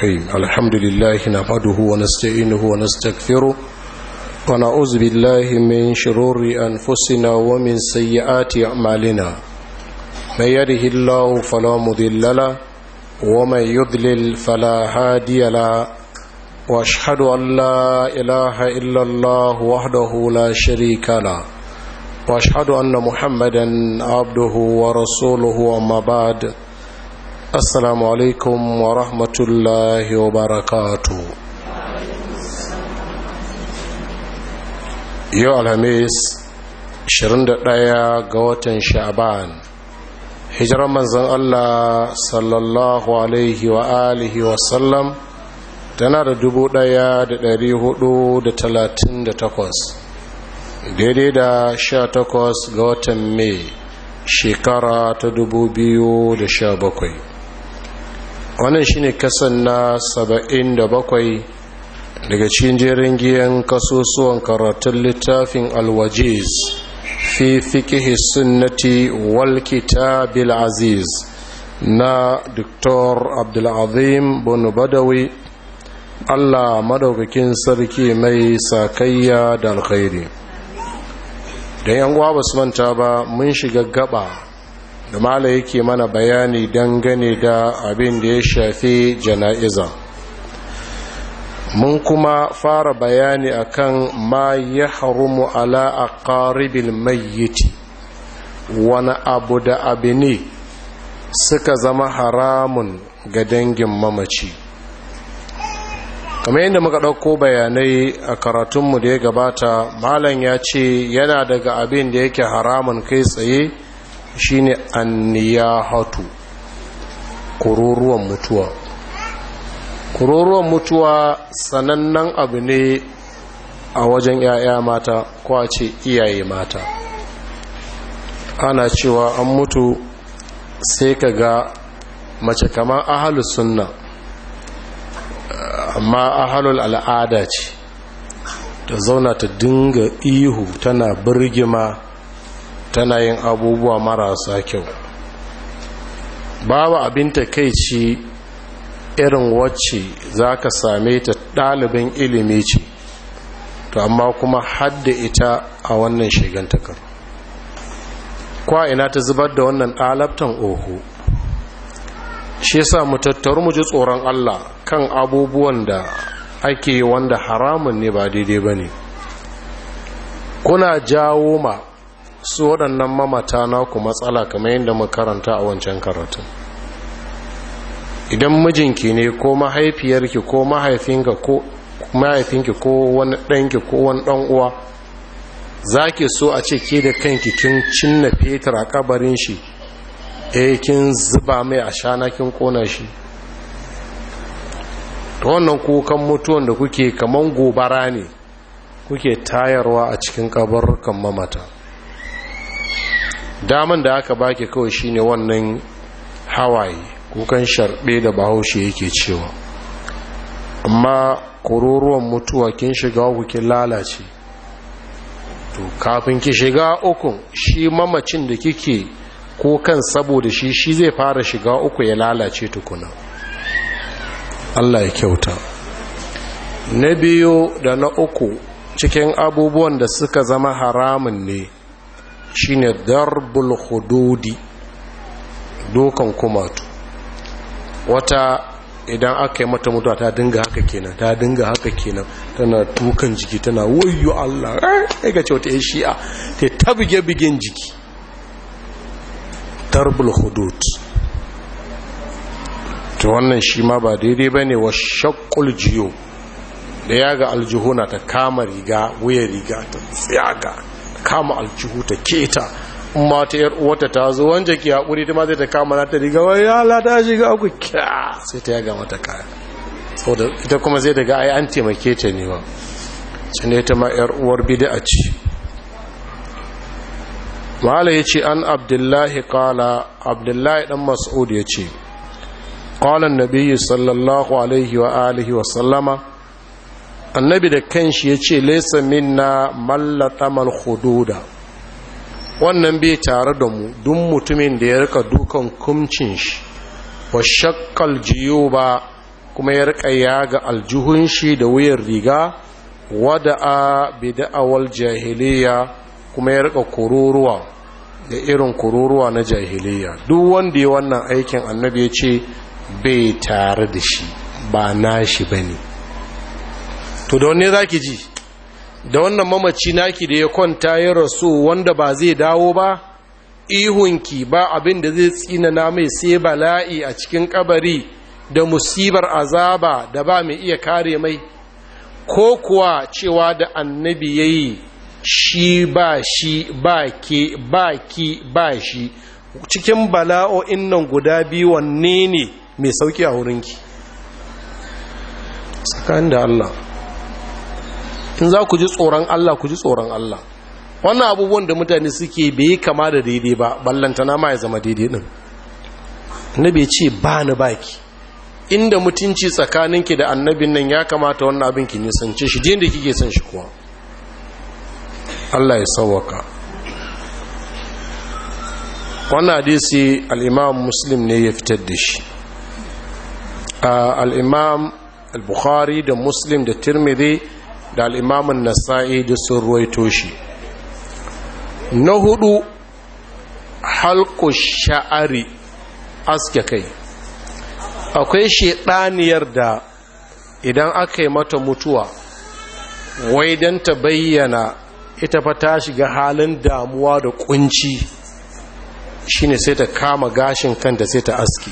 الرحيم الحمد لله نحمده ونستعينه ونستغفره ونعوذ بالله من شرور أنفسنا ومن سيئات أعمالنا من يده الله فلا مضل له ومن يضلل فلا هادي له واشهد ان لا اله الا الله وحده لا شريك له واشهد ان محمدا عبده ورسوله اما بعد السلام عليكم ورحمه الله وبركاته yau alhamis 21 ga watan sha'ban hijirar manzon allah sallallahu alaihi wa alihi wasallam tana da dubu ɗaya da dari hudu da talatin da takwas daidai da sha takwas ga watan mai shekara ta dubu biyu da sha bakwai wannan shine kasan na saba'in da bakwai daga cikin jerin giyan kasusuwan karatun littafin alwajiz fi fikihi sunnati wal kitabil aziz na dr abdulazim bin badawi Allah madaukakin sarki mai sakayya da alkhairi da yan uwa basu manta ba mun shiga gaba da mala yake mana bayani dangane da abin da ya shafi jana'iza mun kuma fara bayani akan ma ya harumu ala aqaribil mayyiti wani abu da abu ne suka zama haramun ga dangin mamaci kamar yadda muka ɗauko bayanai a karatunmu da ya gabata malam ya ce yana daga abin da yake haramun kai tsaye shine anniyahatu kururuwan mutuwa kururuwan mutuwa sanannen abu ne a wajen 'ya'ya mata ko a ce iyaye mata ana cewa an mutu sai ka ga mace kamar ahalus sunna amma ahalul al'ada ce ta zauna ta dinga ihu tana birgima tana yin abubuwa marasa kyau babu abin ta kai ci irin wacce za ka same ta ɗalibin ilimi ce to amma kuma hadda ita a wannan shigantakar kwa ina ta zubar da wannan ɗalabtan oho shi yasa mu tattaru mu ji tsoron Allah kan abubuwan da ake wanda haramun ne ba daidai ba ne kuna jawo ma su waɗannan mamata naku matsala kamar yadda makaranta a wancan karatun idan mijinki ne ko mahaifiyarki ko mahaifinka ko mahaifinki ko wani ɗanki ko wani ɗan uwa za ki so a ce ke da kanki kin cinna fetur a kabarin shi eh kin zuba mai a shana kin kona shi ta wannan kukan mutuwan da kuke kaman gobara ne kuke tayarwa a cikin kabarkan mamata daman da aka baki kawai shine wannan hawaye kukan sharbe da bahaushe yake cewa amma kururuwan mutuwa kin shiga uku kin lalace to kafin ki shiga ukun shi mamacin da kike ko kan saboda shi shi zai fara shiga uku ya lalace tukuna Allah ya kyauta na biyu da na uku cikin abubuwan da suka zama haramun ne shine darbul hududi dokan kumatu wata idan aka yi mata mutuwa ta dinga haka kenan ta dinga haka kenan tana tukan jiki tana wayo Allah ai ga ce wata ya shi'a ta tabige bigin jiki darbul hudud to wannan shi ma ba daidai ba ne wa shakul jiyo da ya ga aljihuna ta kama riga wuya riga ta tsayaga kama aljihu ta keta ma ta yar uwata ta zo wanda ke haƙuri ta ma zai ta kama na ta riga wai ya la ta shiga uku kya sai ta yaga mata kaya saboda ita kuma zai daga ai an taimake ta ne ba can ita ma yar uwar bid'a ce mala ya ce an abdullahi kala abdullahi dan mas'ud ya ce ƙwalan nabi sallallahu alaihi wa alihi wa sallama annabi da kanshi ya ce laisa minna mallatamal hududa wannan bai tare da mu duk mutumin da ya rika dukan kumcin shi wa shakkal jiyo ba kuma ya rika yaga aljuhun shi da wuyan riga wada'a bida'awal jahiliya kuma ya rika kururuwa da irin kururuwa na jahiliya duk wanda ya wannan aikin annabi ya ce bai tare da shi ba nashi bane to da wanne zaki ji da wannan mamaci naki da ya kwanta ya rasu wanda ba zai dawo ba ihunki ba abin da zai tsinana mai sai bala'i a cikin kabari da musibar azaba da ba mai iya kare mai ko kuwa cewa da annabi ya yi shi ba shi ba ke ba ki ba shi cikin bala'o'in nan guda biyu wanne ne mai sauki a wurinki tsakanin da Allah in za ku ji tsoron Allah ku ji tsoron Allah wannan abubuwan da mutane suke bai kama da daidai ba ballantana ma ya zama daidai din annabi ce ba ni baki inda mutunci tsakaninki da annabin nan ya kamata wannan abin ki nisance shi da kike son shi kuwa Allah ya sauwaka wannan hadisi al-imam muslim ne ya fitar da shi al-imam al-bukhari da muslim da tirmidhi da al'imamun nasa'i da sun ruwaito shi na hudu halko sha'ari aske kai akwai shaɗaniyar da idan aka yi mata mutuwa wai don ta bayyana ita fa ta shiga halin damuwa da kunci shine sai ta kama gashin kanta sai ta aske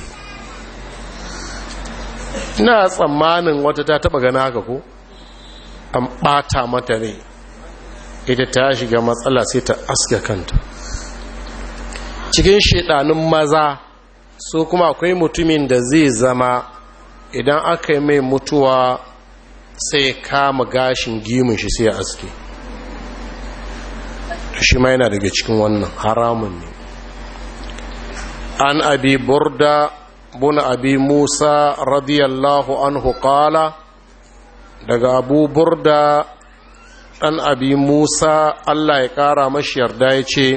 ina tsammanin wata ta taba gana haka ko? an ɓata mata ne ita ta shiga matsala sai ta aska kanta cikin shiɗanun maza su kuma akwai mutumin da zai zama idan aka yi mai mutuwa sai kama gashin gimin shi sai aske shi ma yana daga cikin wannan haramun ne an abi burda buna abi musa radiyallahu anhu qala daga abu burda ɗan abi musa allah ya ƙara mashi yarda ya ce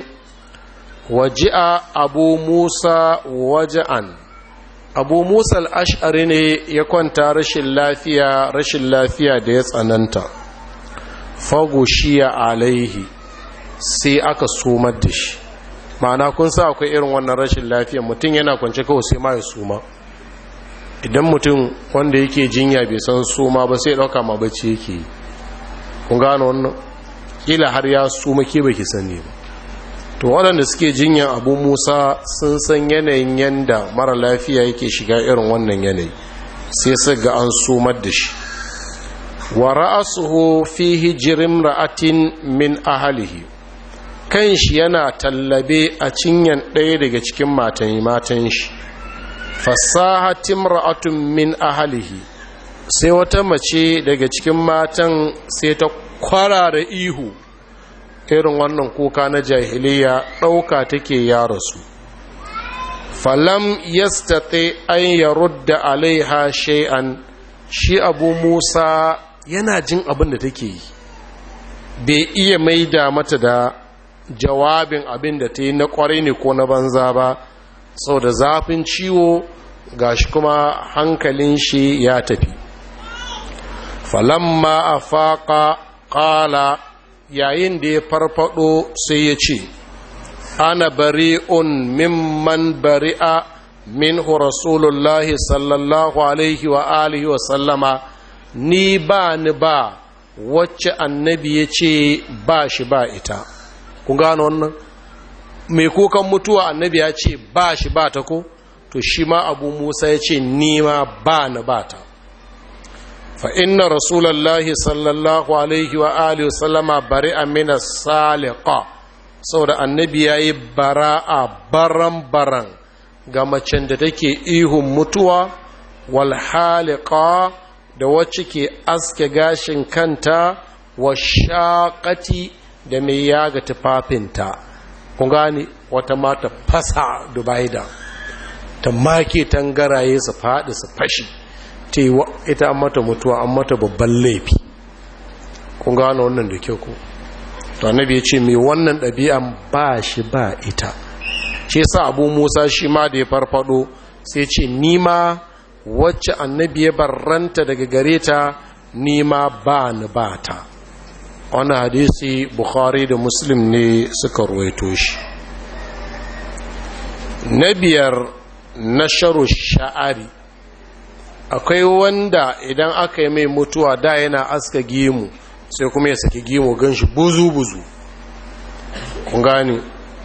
waji'a abu musa waje'an abu musa al'ash'ari ne ya kwanta rashin lafiya rashin lafiya da ya tsananta fagoshiya alaihi sai aka sumar da shi ma'ana kun sa akwai irin wannan rashin lafiya mutum yana kwance kawai sai ma ya suma idan mutum wanda yake jinya bai san suma ba sai ɗauka ma bacci yake kun gano wannan kila har ya suma ke baki sani ba to waɗanda suke jinyan abu musa sun san yanayin yanda mara lafiya yake shiga irin wannan yanayi sai su ga an sumar da shi wa ra'asuhu fi hijirin ra'atin min ahalihi kan shi yana tallabe a cinyan ɗaya daga cikin matan matan shi fasahatin ra'atun min ahalihi sai wata mace daga cikin matan sai ta kwarara ihu irin wannan kuka na jahiliya ɗauka take ya rasu falam yastati an ya rudda alaiha shay'an shi abu musa yana jin abin da take yi bai iya maida mata da jawabin abin da ta yi na kwarai ne ko na banza ba sau da zafin ciwo gashi kuma hankalin shi ya tafi falamma a faƙa ƙala yayin da ya farfado sai ya ce ana bari'un mimman bari'a minhu rasulullahi sallallahu alaihi wa alihi wa sallama ni ba ni ba wacce annabi ya ce ba shi ba ita ku gano wannan mai kukan mutuwa annabi ya ce ba shi ba ta ko to shi ma abu musa ya ce ni ma ba ni ba ta fa inna rasulallahi sallallahu alaihi wa alihi wasallama bari'a min as-saliqa saboda annabi yayi bara'a baran baran ga macen da take ihun mutuwa wal haliqa da wacce ke aske gashin kanta wa shaqati da mai yaga tufafinta kun gane wata mata fasa dubaida ta make tangaraye su faɗi su fashi ita an mata mutuwa an mata babban laifi kun gano wannan da kyau ku to annabi ya ce mai wannan ɗabi'an ba shi ba ita ce sa abu musa shi ma da ya farfado sai ce ni ma wacce annabi ya barranta daga gare ta nima ba ni ba ta wani hadisi bukhari da muslim ne suka ruwaito shi na biyar na sharu sha'ari akwai wanda idan aka yi mai mutuwa da yana aska gimu sai kuma ya saki gimu gan shi buzu-buzu kun gani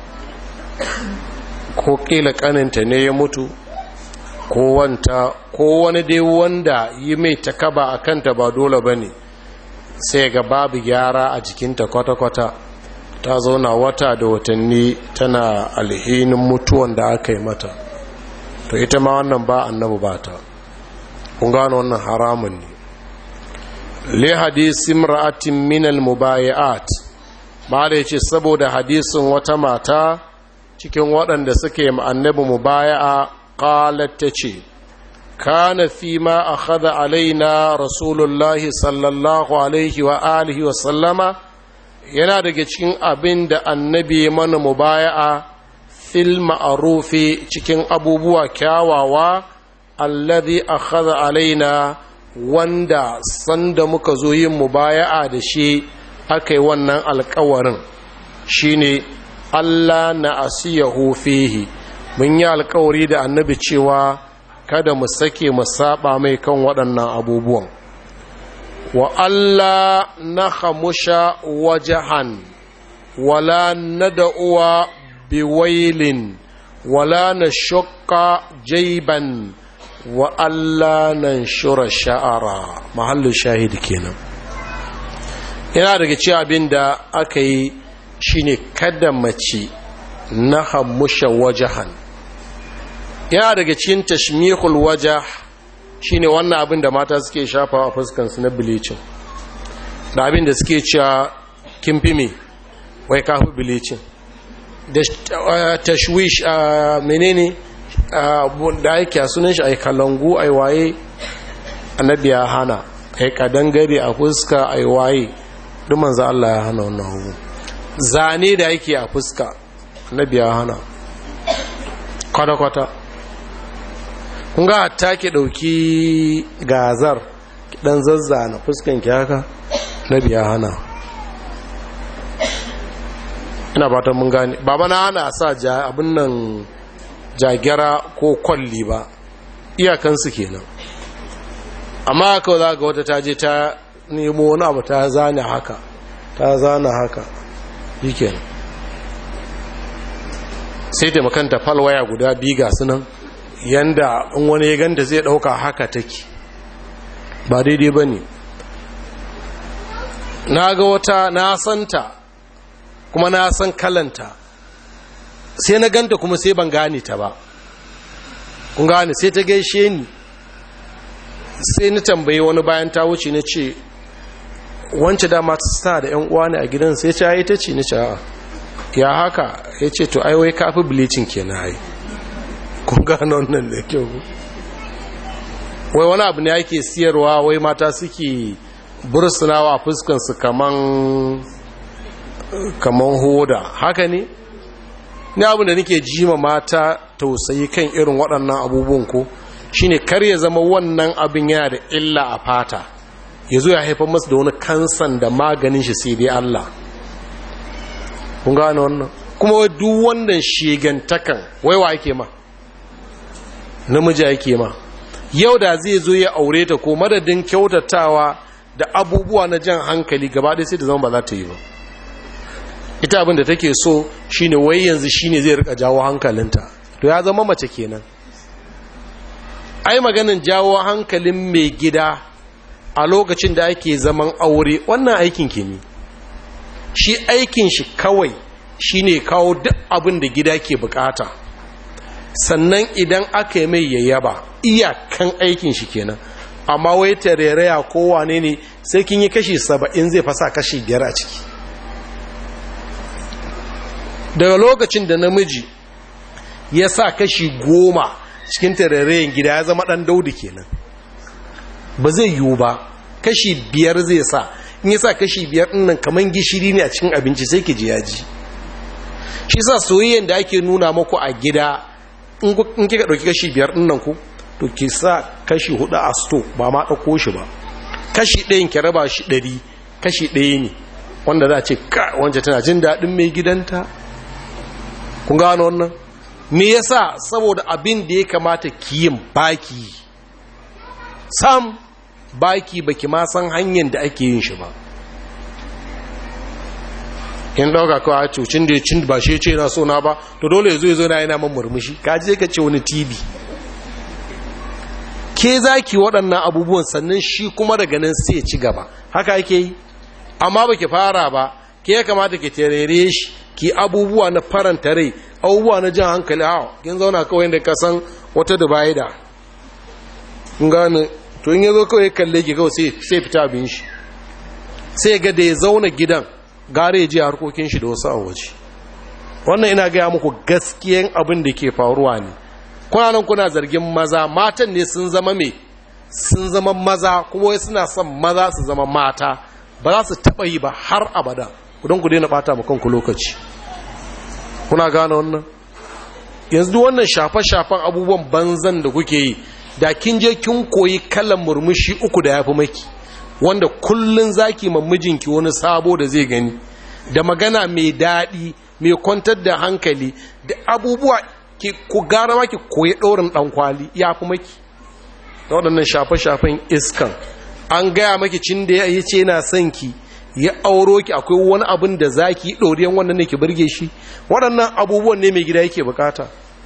ko kila kaninta ne ya mutu ko wanta ko wani dai wanda yi mai takaba a kanta ba dole ba ne sai ga babu gyara a jikinta kwata-kwata ta zauna wata da watanni tana alhinin mutuwan da aka yi mata to ita ma wannan ba annabu ba ta kun gano wannan haramun ne li hadisin ra'atin minal mubayi'at ma da yace saboda hadisin wata mata cikin waɗanda suke annabi mubaya'a qalat tace kana fi ma akhadha alaina rasulullahi sallallahu alaihi wa alihi wa sallama yana daga cikin abin da annabi mana mubaya'a fil ma'arufi cikin abubuwa kyawawa alladhi akhadha alaina wanda sanda muka zo yin mubaya'a da shi aka yi wannan alkawarin shine Allah na asiyahu fihi mun yi alkawari da annabi cewa kada mu sake mu saba mai kan waɗannan abubuwan wa Allah na hamusha wajahan wala nada'uwa biwailin wala na shukka jaiban wa Allah nan shura sha'ara mahallin shahidi kenan yana daga ci abin da aka yi shine kada mace na hamusha wajahan yana daga cikin tashmihul wajah shine wannan abin da mata suke shafa a fuskansu na bilicin da abin da suke cewa kin fi me wai kafi bilicin da tashwish a menene da yake a sunan shi a kalangu a waye annabi ya hana a yi kadangare a fuska a waye duk manzo Allah ya hana wannan hugu zane da yake a fuska annabi ya hana kwata-kwata kun ga hatta ki dauki gazar ki dan zazzana fuskan ki haka nabi ya hana ina fatan mun gane baba na hana sa ja abin nan jagira ko kwalli ba iyakansu kenan amma haka za ga wata ta je ta nemo wani abu ta zane haka ta zana haka yake sai taimakanta falwaya guda biyu ga sunan yanda in wani ya ganta zai dauka haka take ba daidai ba ne na ga wata na santa kuma na san kalanta sai na ganta kuma sai ban gane ta ba kun gane sai ta gaishe ni sai na tambaye wani bayan ta wuce na ce wance dama ta da yan uwa ne a gidan sai ta yi ta ce ni ce ya haka ya ce to aiwai kafi bleaching kenan ai kun gano wannan da kyau wai wani abu ne ake siyarwa wai mata suke bursunawa fuskansu kaman kaman hoda haka ne ni abin da nake jima mata tausayi kan irin waɗannan abubuwan ko shine kar ya zama wannan abin yana da illa a fata ya zo ya haifar masu da wani kansan da maganin shi sai dai Allah kun gane wannan kuma wai duk wannan shigantakan waiwa ake ma namiji ake ma yau da zai zo ya aure ta ko madadin kyautatawa da abubuwa na jan hankali gaba ɗaya sai da zama ba za ta yi ba ita abin da take so shine wai yanzu shine zai rika jawo hankalinta to ya zama mace kenan ai maganin jawo hankalin mai gida a lokacin da ake zaman aure wannan aikin ke ne shi aikin shi kawai shine kawo duk abin da gida ke bukata sannan idan aka yi mai yayyaba iyakan aikin shi kenan amma wai tareraya kowane ne sai kin yi kashi saba'in zai fasa kashi biyar a ciki daga lokacin da namiji ya sa kashi goma cikin tarerayen gida ya zama ɗan daudu kenan ba zai yiwu ba kashi biyar zai sa in ya sa kashi biyar ɗinnan kamar gishiri ne a cikin abinci sai ki ji yaji shi sa soyayyen da ake nuna maku a gida in kika ɗauki kashi biyar ɗinnan ku to ki sa kashi hudu a sto ba ma ɗauko shi ba kashi ɗayan ki raba shi ɗari kashi ɗaya ne wanda za a ce ka wanda tana jin daɗin mai gidanta kun gano wannan me yasa saboda abin da ya kamata ki yin baki sam baki baki ma san hanyar da ake yin shi ba in dauka kawai a cucin da ya cin ba shi ce na so na ba to dole ya zo ya zo na yana man murmushi ka je ka ce wani tv ke za ki waɗannan abubuwan sannan shi kuma daga nan sai ya ci gaba haka ake yi amma ba ki fara ba ke ya kamata ki terere shi ki abubuwa na faranta rai abubuwa na jan hankali hawa kin zauna kawai da ka san wata dubai da kun gane to in ya zo kawai kalle ki kawai sai fita abin shi sai ga da ya zauna gidan gare ya ji harkokin shi da wasu a waje wannan ina gaya muku gaskiyan abin da ke faruwa ne kuna nan kuna zargin maza matan ne sun zama me sun zama maza kuma wai suna son maza su zama mata ba za su taɓa yi ba har abada don ku daina ɓata ma kanku lokaci kuna gane wannan yanzu wannan shafe-shafen abubuwan banzan da kuke yi da kin je kin koyi kalan murmushi uku da ya fi maki wanda kullun zaki ma mijinki wani sabo da zai gani da magana mai daɗi mai kwantar da hankali da abubuwa ku gara maki koyi ɗorin ɗan kwali ya fi maki da waɗannan shafe-shafen iskan an gaya maki cin da ya ce yana son ki ya auro ki akwai wani abin da za ki ɗoriyan wannan ne ki birge shi waɗannan abubuwan ne mai gida yake bukata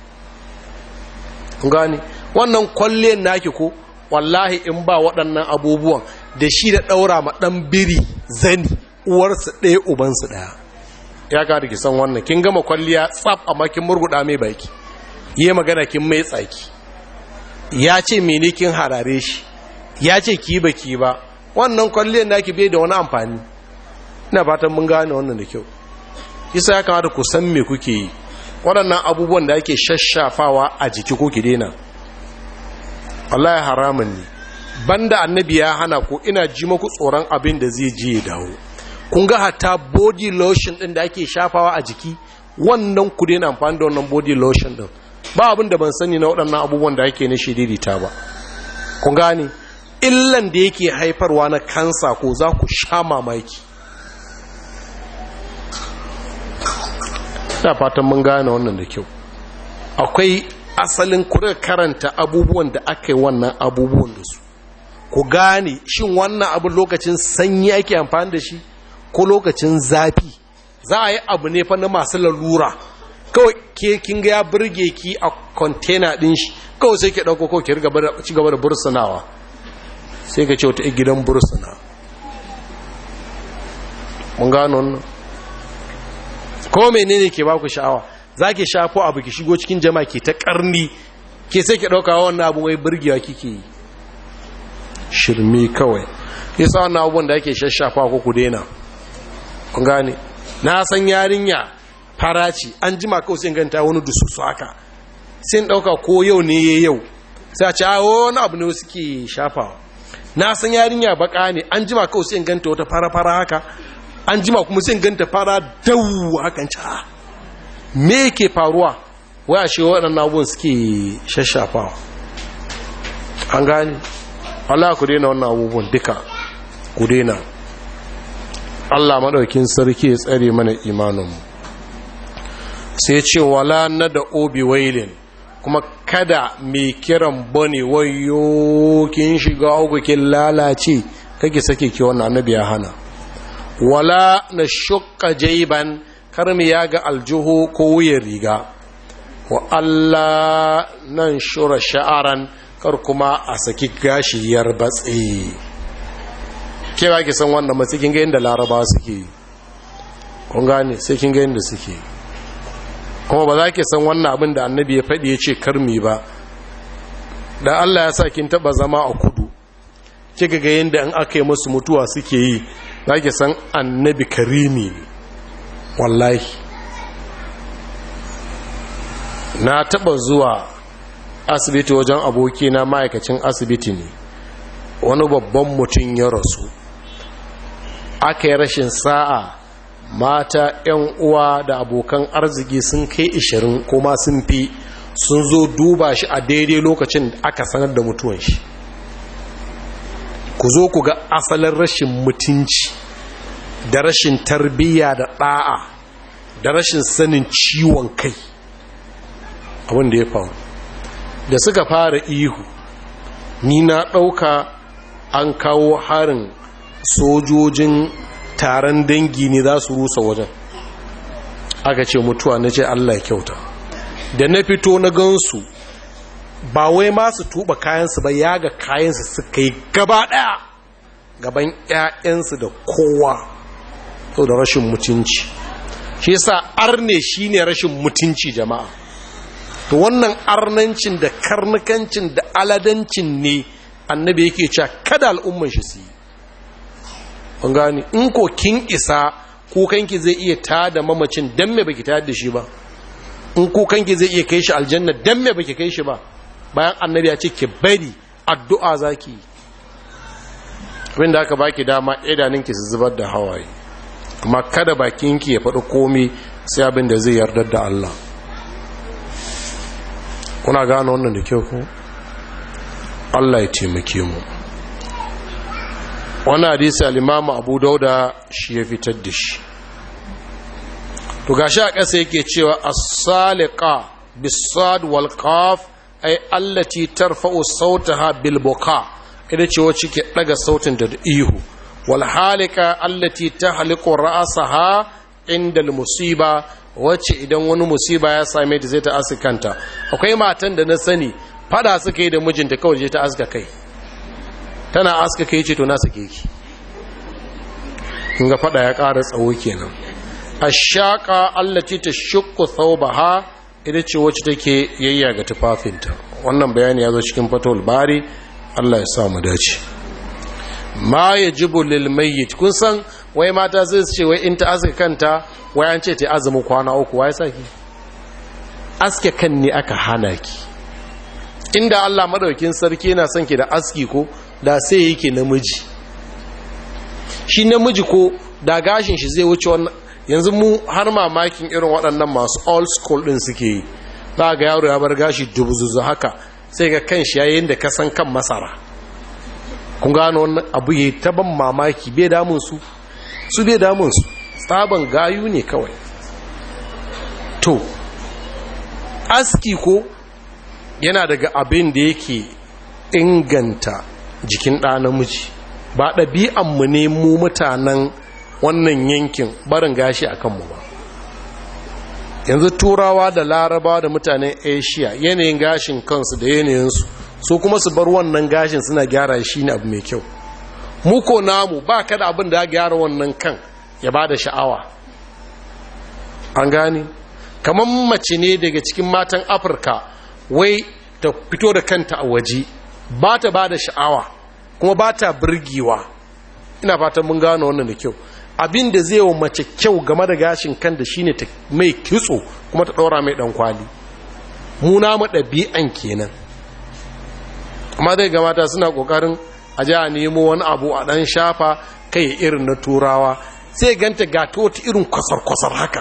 gani wannan kwalle naki ko wallahi in ba waɗannan abubuwan da shi da ɗaura ma ɗan biri zani uwarsu ɗaya ubansu ɗaya ya ka da ki san wannan kin gama kwalliya tsaf amma kin murguɗa mai baki yi magana kin mai tsaki ya ce mene kin harare shi ya ce ki ba ki ba wannan kwalliyar naki bai da wani amfani ina fatan mun gane wannan da kyau isa ya kamata ku san me kuke yi waɗannan abubuwan da ake shashafawa a jiki ko ki daina wallahi haramun ne banda annabi ya hana ko ina ji maku tsoron abin da zai je ya dawo kun ga hatta body lotion din da ake shafawa a jiki wannan ku daina amfani da wannan body lotion din ba abin da ban sani na waɗannan abubuwan da ake na shiririta ba kun gane illan da yake haifarwa na kansa ko za ku sha mamaki ina fatan mun gane wannan da kyau akwai asalin kuri karanta abubuwan da aka yi wannan abubuwan da su ku gane shin wannan abin lokacin sanyi ake amfani da shi ko lokacin zafi za a yi abu ne fa na masu lalura kawai ke kin ga ya burge ki a container din shi kawai sai ke dauko ko ki ci gaba da bursunawa sai ka ce wata gidan bursuna mun gano wannan ko menene ke baku sha'awa zaki shafo abu ki shigo cikin jama'a ke ta karni ke sai ki dauka wannan abu wai burgewa kike yi shirme kawai yasa wannan abubuwan da ake shashafa ko ku daina kun gane na san yarinya faraci an jima kawai sai ganta wani dususu haka sai ɗauka ko yau ne ya yau sai a ce a wani abu ne suke shafawa na san yarinya baka ne an jima kawai sai ganta wata fara-fara haka an jima kuma sai ganta fara dawu hakan ca me ke faruwa wai a shewa waɗannan abubuwan suke shashafawa an gane Allah ku daina wannan abubuwan duka ku daina Allah maɗaukin sarki ya tsare mana imaninmu sai ce wala na da obi wailin kuma kada mai kiran bane wayo kin shiga uku kin lalace kake sake ki wannan annabi ya hana wala na shukka jaiban kar mu ya ga aljuhu ko wuyan riga wa Allah nan shura sha'aran kar kuma a saki gashi yar batsi ke ba ki san wannan matsi kin ga inda laraba suke kun gane sai kin ga inda suke kuma ba za ki san wannan abin da annabi ya faɗi ya ce karmi ba da Allah ya sa kin taɓa zama a kudu kika ga yadda in aka yi musu mutuwa suke yi za ki san annabi karimi wallahi na taɓa zuwa asibiti wajen aboki na ma'aikacin asibiti ne wani babban mutum ya rasu aka yi rashin sa'a mata 'yan uwa da abokan arziki sun kai ishirin kuma sun fi sun zo duba shi a daidai lokacin da aka sanar da mutuwan shi ku zo ku ga asalin rashin mutunci da rashin tarbiyya da ɗa'a da rashin sanin ciwon kai abin da ya faru da suka fara ihu ni na ɗauka an kawo harin sojojin taron dangi ne za su rusa wajen aka ce mutuwa na ce allah kyauta da na fito na gansu ba wai masu tuba kayansu ba ya ga kayansu suka yi gaba ɗaya gaban 'ya'yansu da kowa sau da rashin mutunci shi yasa arne shine rashin mutunci jama'a to wannan arnancin da karnukancin da aladancin ne annabi yake cewa kada al'umman shi su yi kun gani in ko kin isa kukanki zai iya tada mamacin dan me baki tada da shi ba in kukanki zai iya kai shi aljanna dan me baki kai shi ba bayan annabi ya ce ki bari addu'a zaki yi abinda aka baki dama idaninki su zubar da hawaye amma kada bakinki ya faɗi komi sai abin da zai yarda da Allah kuna gano wannan da kyau ko Allah ya taimake mu wannan hadisi al-Imam Abu Dauda shi ya fitar da shi to gashi a ƙasa yake cewa as-saliqa bis-sad wal qaf ay allati tarfa'u sautaha bil buka ita ce wacce ke daga sautin da ihu wal halika allati tahliqu ra'saha inda al-musiba wacce idan wani musiba ya same ta zai ta asikanta akwai matan da na sani fada suka yi da mijinta kawai je ta aska kai tana aska kai ce to na sake ki ga fada ya ƙara tsawo kenan ashaka allati tashqu thawbaha ita ce wacce take yayya ga tufafinta wannan bayani ya zo cikin fatawul bari Allah ya sa mu dace ma yajibu lil mayyit kun san wai mata sai su ce wai in ta aska kanta wai an ce ta azumi kwana uku wai saki aske kan ne aka hana ki inda Allah madaukin sarki yana son ki da aski ko da sai yake namiji shi namiji ko da gashin shi zai wuce wannan yanzu mu har mamakin irin waɗannan masu old school ɗin suke yi za ga yaro ya bar gashi dubuzuzu haka sai ga kan shi yayin da ka san kan masara kun gano wannan abu ya ta ban mamaki bai damun su su bai damun su tsaban gayu ne kawai to aski ko yana daga abin da yake inganta jikin ɗa namiji ba ɗabi'anmu ne mu mutanen wannan yankin barin gashi a kanmu ba yanzu turawa da laraba da mutanen asia yanayin gashin kansu da yanayinsu su kuma su bar wannan gashin suna gyara shi ne abu mai kyau muko namu ba ka da abin da ya gyara wannan kan ya ba da sha'awa an gani kamar mace ne daga cikin matan afirka wai ta fito da kanta a waje ba ta ba da sha'awa kuma ba ta birgewa ina fatan mun gano wannan da kyau abin da zai wa mace kyau game da gashin kan da shine ta mai kitso kuma ta ɗora mai ɗan kwali muna mu ɗabi'an kenan amma dai ga mata suna ƙoƙarin a ji a nemo wani abu a ɗan shafa kai irin na turawa sai ganta gata wata irin kwasar-kwasar haka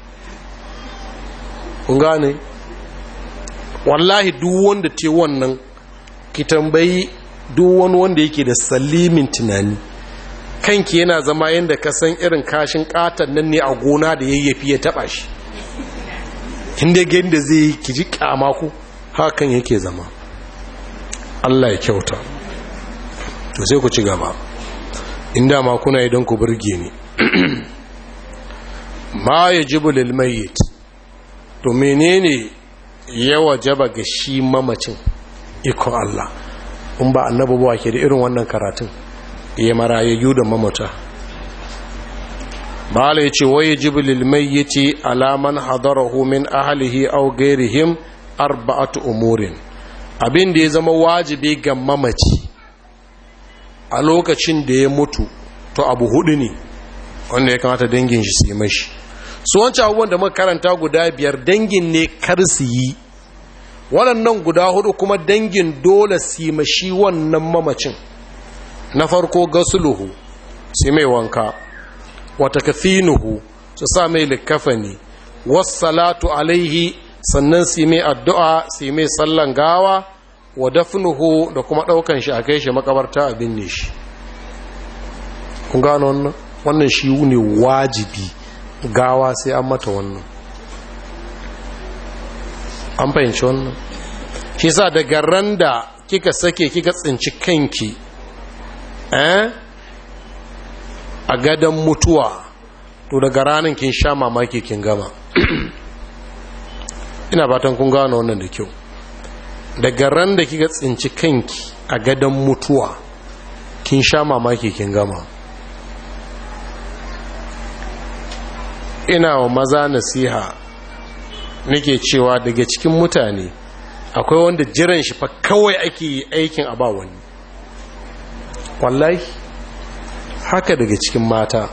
kun gane wallahi duk wanda te wannan ki tambayi duk wani wanda yake da salimin tunani kanki yana zama yadda ka san irin kashin katon nan ne a gona da yayyafi ya taba shi inda gani da zai yi ki ji kyamaku hakan yake zama Allah ya kyauta to sai ku ci gaba inda ma kuna idan ku burge ni ma yajibu lil mayyit to menene ya wajaba ga shi mamacin ikon Allah in ba annabi ba ke da irin wannan karatun ya marayayyu da mamata bala ya ce waye jibilil mai ya ce alaman hadarahu min ahalihi au gairihim arba'atu umurin abin da ya zama wajibi ga mamaci a lokacin da ya mutu to abu hudu ne wanda ya kamata dangin shi su yi mashi su wancan abubuwan da muka karanta guda biyar dangin ne kar su yi waɗannan guda hudu kuma dangin dole su yi mashi wannan mamacin na farko gasuluhu sai mai wanka wata kafinuhu su sa mai likafani wassalatu alaihi sannan su mai addu'a su mai sallan gawa wa dafnuhu da kuma ɗaukan shi a kai shi makabarta a binne shi kun gano wannan wannan shi ne wajibi gawa sai an mata wannan an fahimci wannan shi sa daga ran da kika sake kika tsinci kanki eh a gadon mutuwa to daga ranar kin sha mamaki kin gama ina fatan kun gano wannan da kyau daga ran da kika tsinci kanki a gadon mutuwa kin sha mamaki kin gama ina wa maza nasiha nake cewa daga cikin mutane akwai wanda jiran shi fa kawai ake yi aikin a ba wani wallahi haka daga cikin mata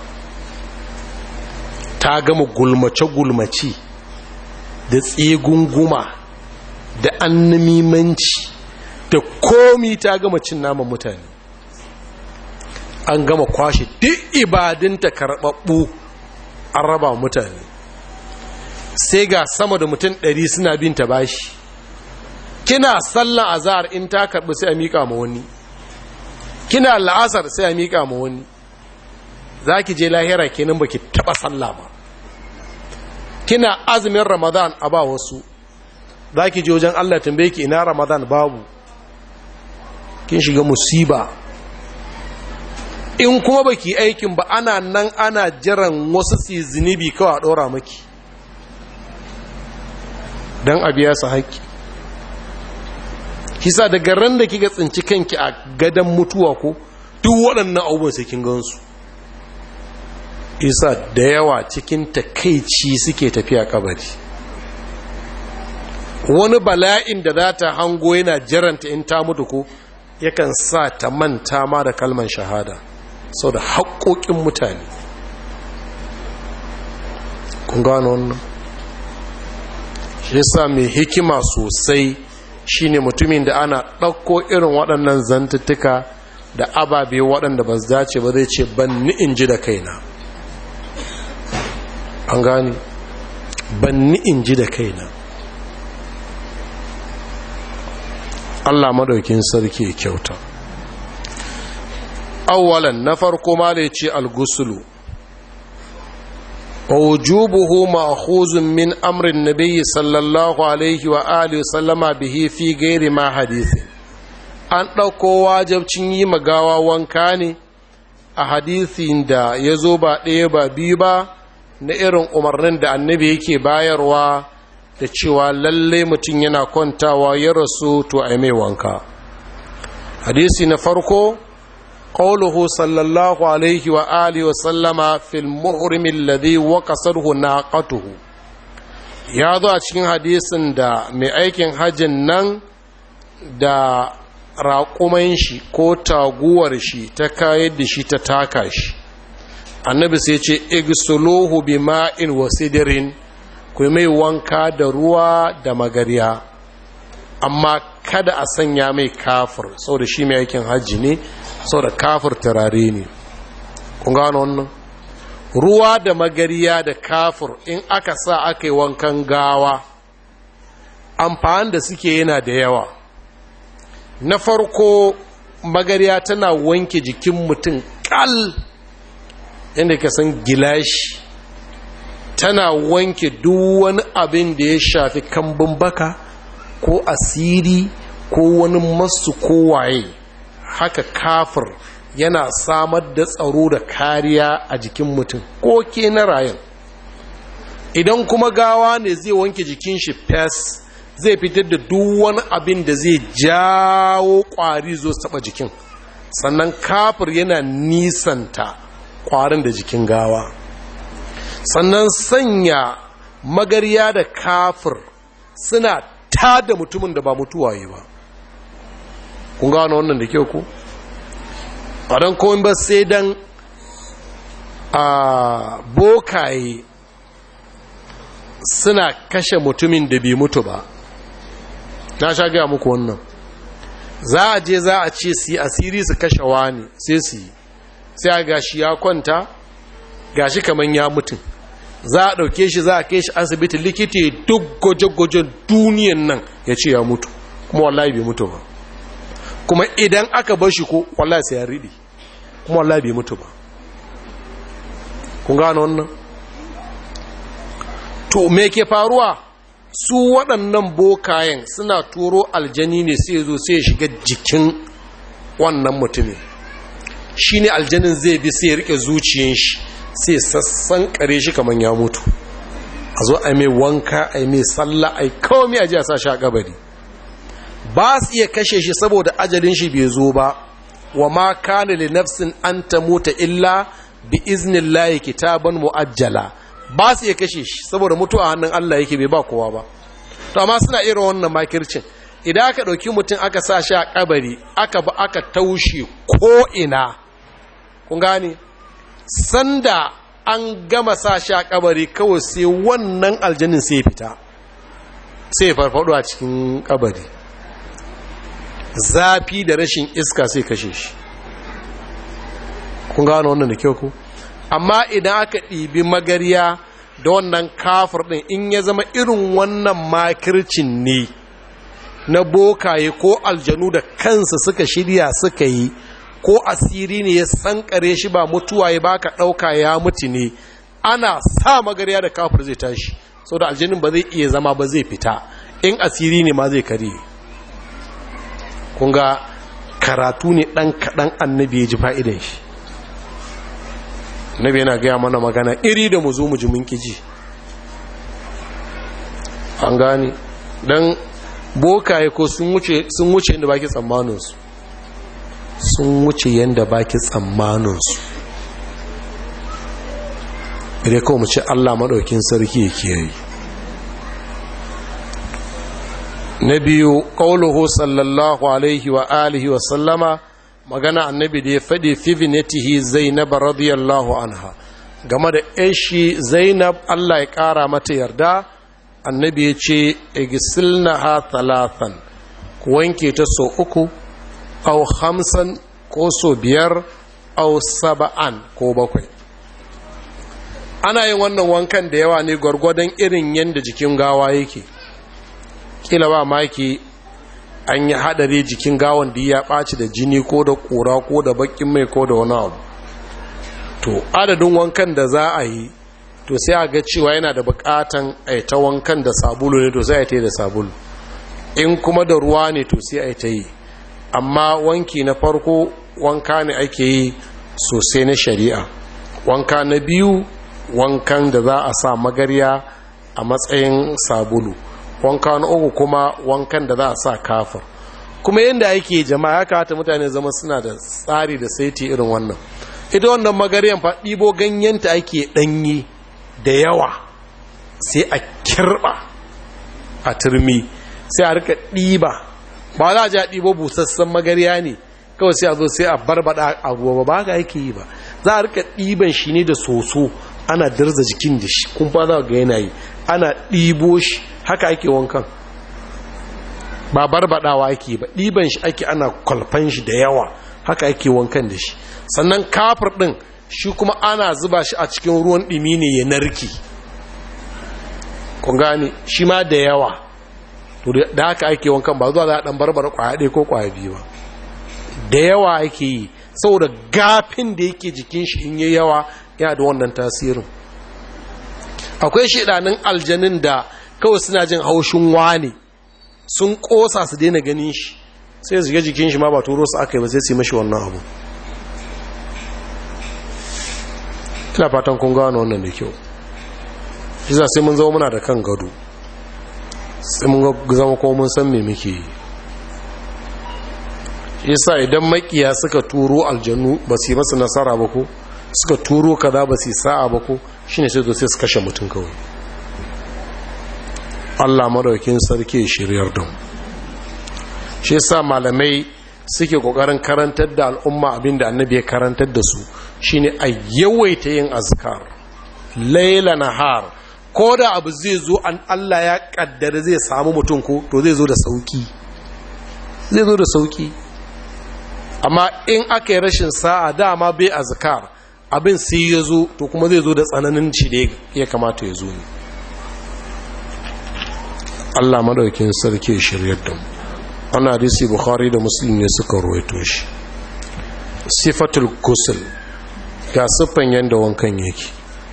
ta gama gulmace-gulmace da tsegunguma da annamimanci da komi ta gama cin naman mutane an gama kwashe duk ibadinta karɓaɓɓu an raba mutane sai ga sama da mutum ɗari suna bin ta bashi kina sallan azhar in ta karɓi sai a miƙa ma wani kina la'asar sai a miƙa ma wani za ki je lahira kenan baki taɓa sallah ba kina azumin ramadan a ba wasu za ki je wajen allah tambaye ki ina ramadan babu kin shiga musiba in kuma baki aikin ba ana nan ana jiran wasu su zunubi kawai a ɗora maki don a biya su haƙƙi kisa daga ran da kika tsinci kanki a gadon mutuwa ko duk waɗannan abubuwan sai kin gansu isa da yawa cikin takaici suke tafiya kabari wani bala'in da za ta hango yana jiranta in ta mutu ko yakan sa ta manta ma da kalman shahada sau da haƙoƙin mutane kun gano wannan shi yasa mai hikima sosai shine mutumin da ana ɗauko irin waɗannan zantuttuka da ababe waɗanda ba su dace ba zai ce ban ni in ji da kaina an gani ban ni in ji da kaina Allah madaukin sarki kyauta awwalan na farko ma da ce al-gusulu ووجوبه مأخوذ من أمر النبي صلى الله عليه وآله وسلم به في غير ما حديث an ɗauko wajabcin yi magawa wanka ne a hadisin da ya zo ba ɗaya ba biyu ba na irin umarnin da annabi yake bayarwa da cewa lalle mutum yana kwantawa ya rasu to a mai wanka hadisi na farko قوله صلى الله عليه وآله وسلم في المحرم الذي وقصره ناقته ya zo a cikin hadisin da mai aikin hajjin nan da raƙuman shi ko taguwar shi ta kayar da shi ta taka shi annabi sai ce igsuluhu bi ma'in wa sidirin ku mai wanka da ruwa da magarya amma kada a sanya mai kafir saboda shi mai aikin hajji ne saboda kafir turare ne kun gano wannan ruwa da magariya da kafir in aka sa aka yi wankan gawa amfani da suke yana da yawa na farko magariya tana wanke jikin mutum kal inda ka san gilashi tana wanke duk wani abin da ya shafi kambun baka ko asiri ko wani masu kowaye haka kafir yana samar da tsaro da kariya a jikin mutum ko ke na rayan idan kuma gawa ne zai wanke jikin shi fes zai fitar da duk wani abin da zai jawo kwari zo taba jikin sannan kafir yana nisanta kwarin da jikin gawa sannan sanya magarya da kafir suna tada mutumin da ba mutuwaye ba kun gano wannan da kyau ku a don kowin ba sai don a bokaye suna kashe mutumin da bai mutu ba na sha gaya muku wannan za a je za a ce su yi asiri su kashe wani sai su yi sai a gashi ya kwanta gashi kamar ya mutu za a ɗauke shi za a kai shi asibiti likita duk gwaje-gwajen duniyan nan ya ce ya mutu kuma wallahi bai mutu ba kuma idan aka bar shi ko wallahi sai ya riɗi kuma wallahi bai mutu ba kun gano wannan to me ke faruwa su waɗannan bokayen suna turo aljani ne sai zo sai ya shiga jikin wannan mutumin shi ne aljanin zai bi sai ya rike zuciyin shi sai sassan kare shi kamar ya mutu a zo a mai wanka a mai sallah a kawai a ji a sa shi a kabari ba su iya kashe shi saboda ajalin shi bai zo ba wa ma kana li nafsin an tamuta illa bi iznillahi kitaban muajjala ba su iya kashe shi saboda mutuwa hannun Allah yake bai ba kowa ba to amma suna irin wannan makircin idan aka ɗauki mutum aka sa shi a kabari aka ba aka taushe ko ina kun gane sanda an gama sa shi a kabari kawai sai wannan aljanin sai fita sai farfado a cikin kabari zafi da rashin iska sai kashe shi kun gano wannan da kyau ku amma idan aka ɗibi magariya da wannan kafir ɗin in ya zama irin wannan makircin ne na bokaye ko aljanu da kansa suka shirya suka yi ko asiri ne ya sankare shi ba mutuwa ya baka ɗauka ya mutu ne ana sa magariya da kafir zai tashi sau da aljanin ba zai iya zama ba zai fita in asiri ne ma zai kare kunga karatu ne ɗan kaɗan annabi ya ji fa'idan shi annabi yana gaya mana magana iri da mu zo mu ji mun ji an gane don bokaye ko sun wuce yadda baki tsammaninsu sun wuce yadda baki tsammaninsu idan kawo mu ce allah maɗaukin sarki ya kiyaye na biyu ƙauluhu sallallahu alaihi wa alihi wa sallama magana annabi da ya faɗi fi vinetihi zainab radiyallahu anha game da yashi zainab allah ya ƙara mata yarda annabi ya ce igisilna ha talatan ku wanke ta so uku au hamsan ko so biyar au saba'an ko bakwai ana yin wannan wankan da yawa ne gwargwadon irin yadda jikin gawa yake kila ba maki an yi hadari jikin gawan da ya ɓaci da jini ko da ƙura ko da bakin mai ko da wani abu to adadin wankan da za a yi to sai a ga cewa yana da bukatan a ta wankan da sabulu ne to sai a ta yi da sabulu in kuma da ruwa ne to sai a ta yi amma wanki na farko wanka ne ake yi sosai na shari'a wanka na biyu wankan da za a sa magarya a matsayin sabulu wanka na uku kuma wankan da za a sa kafir kuma yadda ake jama'a ya kawata mutane zama suna da tsari da saiti irin wannan ita wannan magaryan fa ɗibo ganyenta ake ɗanyi da yawa sai a kirɓa a turmi sai a rika ɗiba ba za a ji a ɗibo busassan magarya ne kawai sai a zo sai a barbada a ruwa ba haka ake yi ba za a rika ɗiban shi ne da soso ana dirza jikin da shi kun fa za ga yanayi ana ɗibo shi haka ake wankan ba barbadawa ake ba ɗiban shi ake ana kwalfan shi da yawa haka ake wankan da shi sannan kafir ɗin shi kuma ana zuba shi a cikin ruwan ɗimi ne ya narki kun gane shi ma da yawa to da haka ake wankan ba zuwa za a ɗan barbara kwaya ɗaya ko kwaya biyu ba da yawa ake yi saboda gafin da yake jikin shi in yi yawa yana da wannan tasirin akwai shidanin aljanin da kawai suna jin haushin wani sun kosa su daina ganin shi sai su ga jikin shi ma ba turo su aka yi ba sai su yi mashi wannan abu ina fatan kun gano wannan da kyau shi sai mun zama muna da kan gado sai mun zama kuma mun san me muke yi yasa idan makiya suka turo aljanu ba su yi masa nasara ba ko suka turo kaza ba su yi sa'a ba ko shine sai zo sai su kashe mutum kawai Allah madaukin sarki shiryar da mu shi yasa malamai suke kokarin karantar da al'umma abinda annabi ya karantar da su shine a yawaita yin azkar laila nahar ko da abu zai zo an Allah ya kaddara zai samu mutum ko to zai zo da sauki zai zo da sauki amma in aka yi rashin sa'a dama bai azkar abin sai ya zo to kuma zai zo da tsananin shi da ya kamata ya zo ne Allah madaukin sarki shiryar da mu wannan hadisi bukhari da muslim ne suka ruwaito shi sifatul ghusl ga siffan yanda wankan yake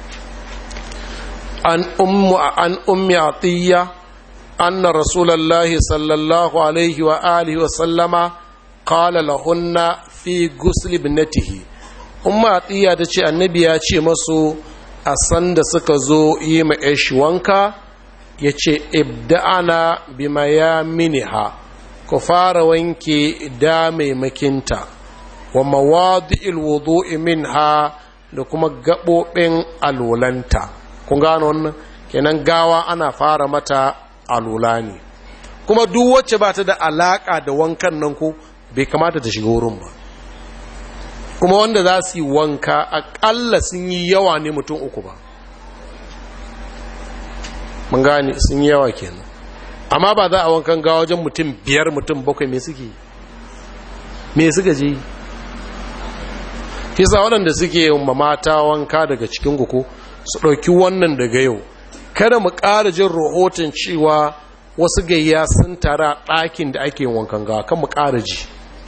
an ummu an ummi atiya anna rasulullahi sallallahu alaihi wa alihi wa sallama qala lahunna fi ghusl ibnatihi umma atiya tace annabi ya ce masu a sanda suka zo yi ma ish wanka yace ibda'ana bima ya miniha ku fara wanke da maimakinta wa mawadi'il wudu'i minha da kuma gabobin alulanta kun gano wannan kenan gawa ana fara mata alula ne kuma duk wacce ba ta da alaka da wankan nan ko bai kamata ta shiga wurin ba kuma wanda za su yi wanka akalla sun yi yawa ne mutum uku ba mun gane sun yi yawa kenan amma ba za a wankan gawa wajen mutum biyar mutum bakwai me suke me suka je kisa waɗanda suke yin mata wanka daga cikin guku su ɗauki wannan daga yau kada mu ƙara jin rahoton cewa wasu gayya sun tara ɗakin da ake wankan gawa kan mu ƙara ji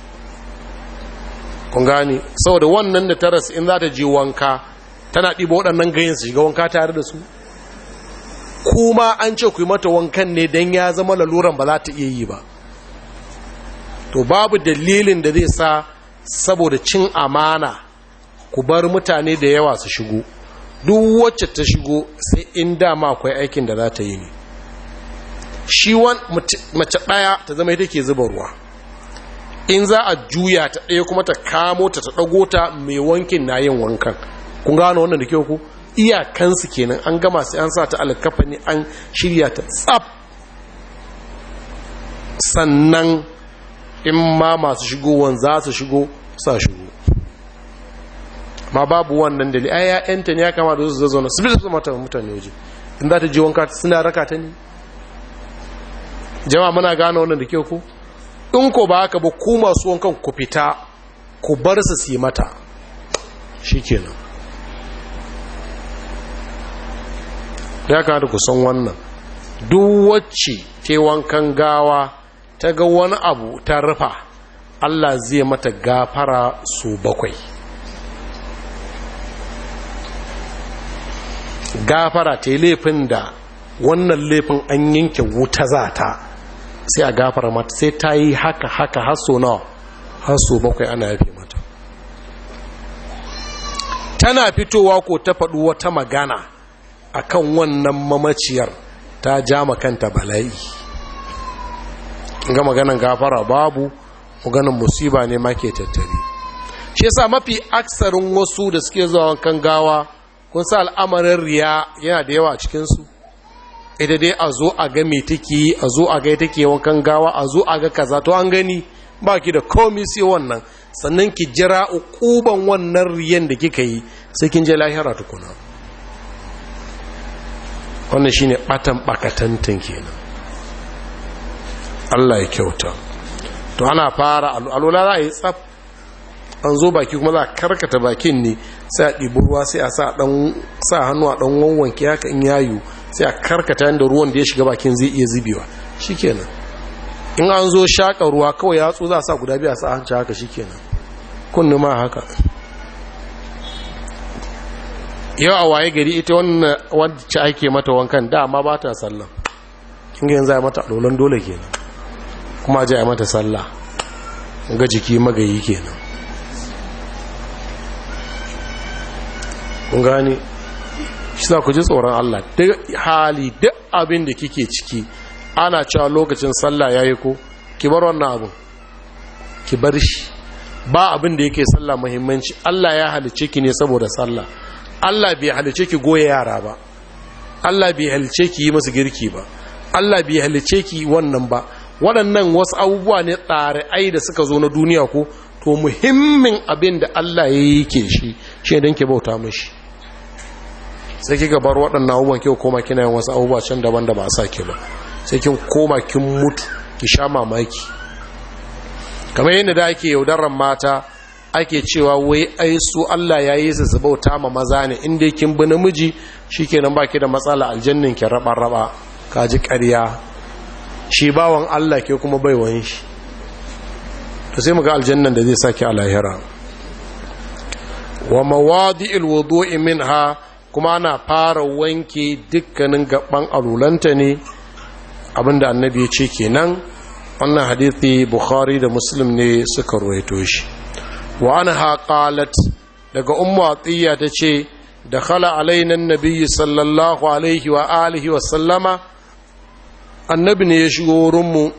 kun gane saboda wannan da taras in za ta je wanka tana ɗiba waɗannan gayin su shiga wanka tare da su kuma an ce ku yi mata wankan ne don ya zama laluran ba za ta iya yi ba to babu dalilin da zai sa saboda cin amana ku bar mutane da yawa su shigo duk wacce ta shigo sai in dama akwai aikin da za ta yi ne shi mace ɗaya ta zama ita ke zuba ruwa in za a juya ta ɗaya kuma ta kamo ta ta ɗago ta mai wankin na yin wankan kun gano wannan da kyau ku iyakansu kenan an gama sai an sa ta alkafa ne an shirya ta tsab sannan in ma masu shigowan za su shigo sa shigo ma babu wannan dalili ai ya'yanta ne ya kama da su zazzauna su bi su mata mutane waje in za ta je wanka suna raka ta ne jama'a muna gane wannan da kyau ku in ko ba haka ba ku masu wankan ku fita ku bar su su yi mata shikenan ya kamata ku san wannan duk wacce ke wankan gawa ta ga wani abu ta rufa Allah zai mata gafara su bakwai gafara ta yi laifin da wannan laifin an yanke wuta za ta sai a gafara mata sai ta yi haka haka haso nawa haso bakwai ana yafe mata tana fitowa ko ta faɗi wata magana akan wannan mamaciyar ta ja kanta bala'i ga maganan gafara babu maganan musiba ne ma ke tattari shi yasa mafi aksarin wasu da suke zuwa wankan gawa kun sa al'amarin riya yana da yawa a cikinsu ita dai a zo a ga mai take a zo a ga take wankan gawa a zo a ga kaza to an gani ba ki da komi sai wannan sannan ki jira ukuban wannan riyan da kika yi sai kin je lahira tukuna wannan shine batan bakatantan kenan Allah ya kyauta to ana fara alula za a yi tsaf an zo baki kuma za a karkata bakin ne sai a ɗibi ruwa sai a sa ɗan sa hannu a ɗan wanwanke haka in yayu sai a karkata yadda ruwan da ya shiga bakin zai iya zubewa shikenan in an zo shaƙa ruwa kawai yatsu za a sa guda biya sa hanci haka shikenan kunni ma haka yau a waye gari ita wannan wacce ake mata wankan dama ba ta sallah kin yanzu ya mata alolan dole kenan kuma ji a mata sallah ga jiki magayi kenan kun gani shi za ku ji tsoron Allah duk hali duk abin da kike ciki ana cewa lokacin sallah yayi ko ki bar wannan abin ki bar shi ba abin da yake sallah muhimmanci Allah ya halice ki ne saboda sallah Allah bai halice ki goye yara ba Allah bai halice ki yi masu girki ba Allah bai halice ki wannan ba waɗannan wasu abubuwa ne tsare ai da suka zo na duniya ko to muhimmin abin da Allah ya yi ke shi shi don ke bauta mashi sai kika bar waɗannan abubuwan kyau koma kina yin wasu abubuwa can daban da ba a sake ba sai kin koma kin mutu ki sha mamaki kamar yadda da ake yaudarar mata ake cewa wai ai su Allah ya yi su bauta ma maza ne inda kin bi namiji shikenan baki da matsala aljannin ki raba raba kaji ƙarya shi bawan Allah ke kuma baiwan shi to sai muga aljannan da zai saki a lahira wa mawadi'il wudu'i minha kuma ana fara wanke dukkanin gaban alulanta ne abinda annabi ya ce kenan wannan hadithi bukhari da muslim ne suka ruwaito shi wa anha qalat daga ummu atiya tace dakhala alaina annabi sallallahu alaihi wa alihi wa sallama annabi ne ya shigo wurin mu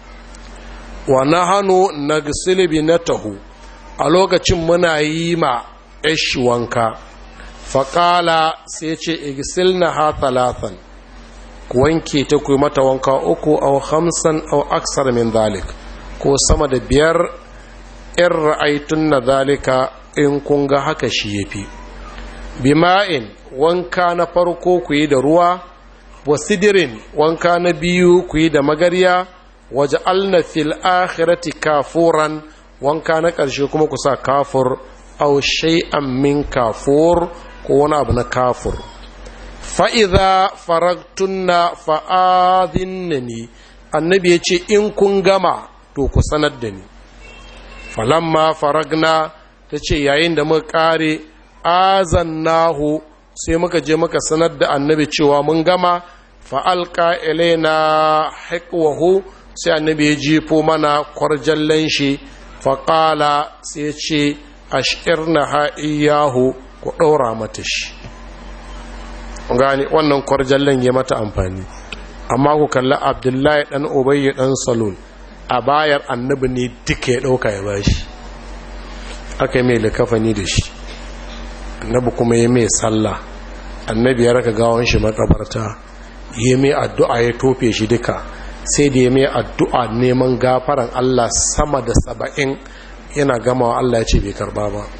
wa nahanu nagsil binatahu a lokacin muna yi ma ish wanka faƙala sai ce igsilna ha talatan ku wanke ta ku mata wanka uku au hamsan au aksar min zalik ko sama da biyar in ra'aitun na zalika in kun ga haka shi ya fi bima'in wanka na farko ku yi da ruwa wa sidirin wanka na biyu ku yi da magarya waje alna fil akhirati kafuran wanka na ƙarshe kuma ku sa kafur au shay'an min kafur ko wani abu na kafur fa'iza faragtunna fa'adhinnani annabi ya ce in kun gama to ku sanar da ni falamma faragna ta ce yayin da muka kare azannahu sai muka je muka sanar da annabi cewa mun gama fa'alka ilaina haƙwahu sai annabi ya jifo mana kwarjallen shi faƙala sai ce ashirna ha'iyahu ku ɗaura mata shi gani wannan kwarjallen ya mata amfani amma ku kalli abdullahi ɗan obayi ɗan salon a bayar annabi ne duka ya ɗauka ya bashi aka yi mai likafani da shi annabi kuma ya mai sallah annabi ya raka gawon shi makabarta ya mai addu'a ya tofe shi duka sai da ya mai addu'a neman gafaran allah sama da saba'in yana gamawa allah ya ce bai karba ba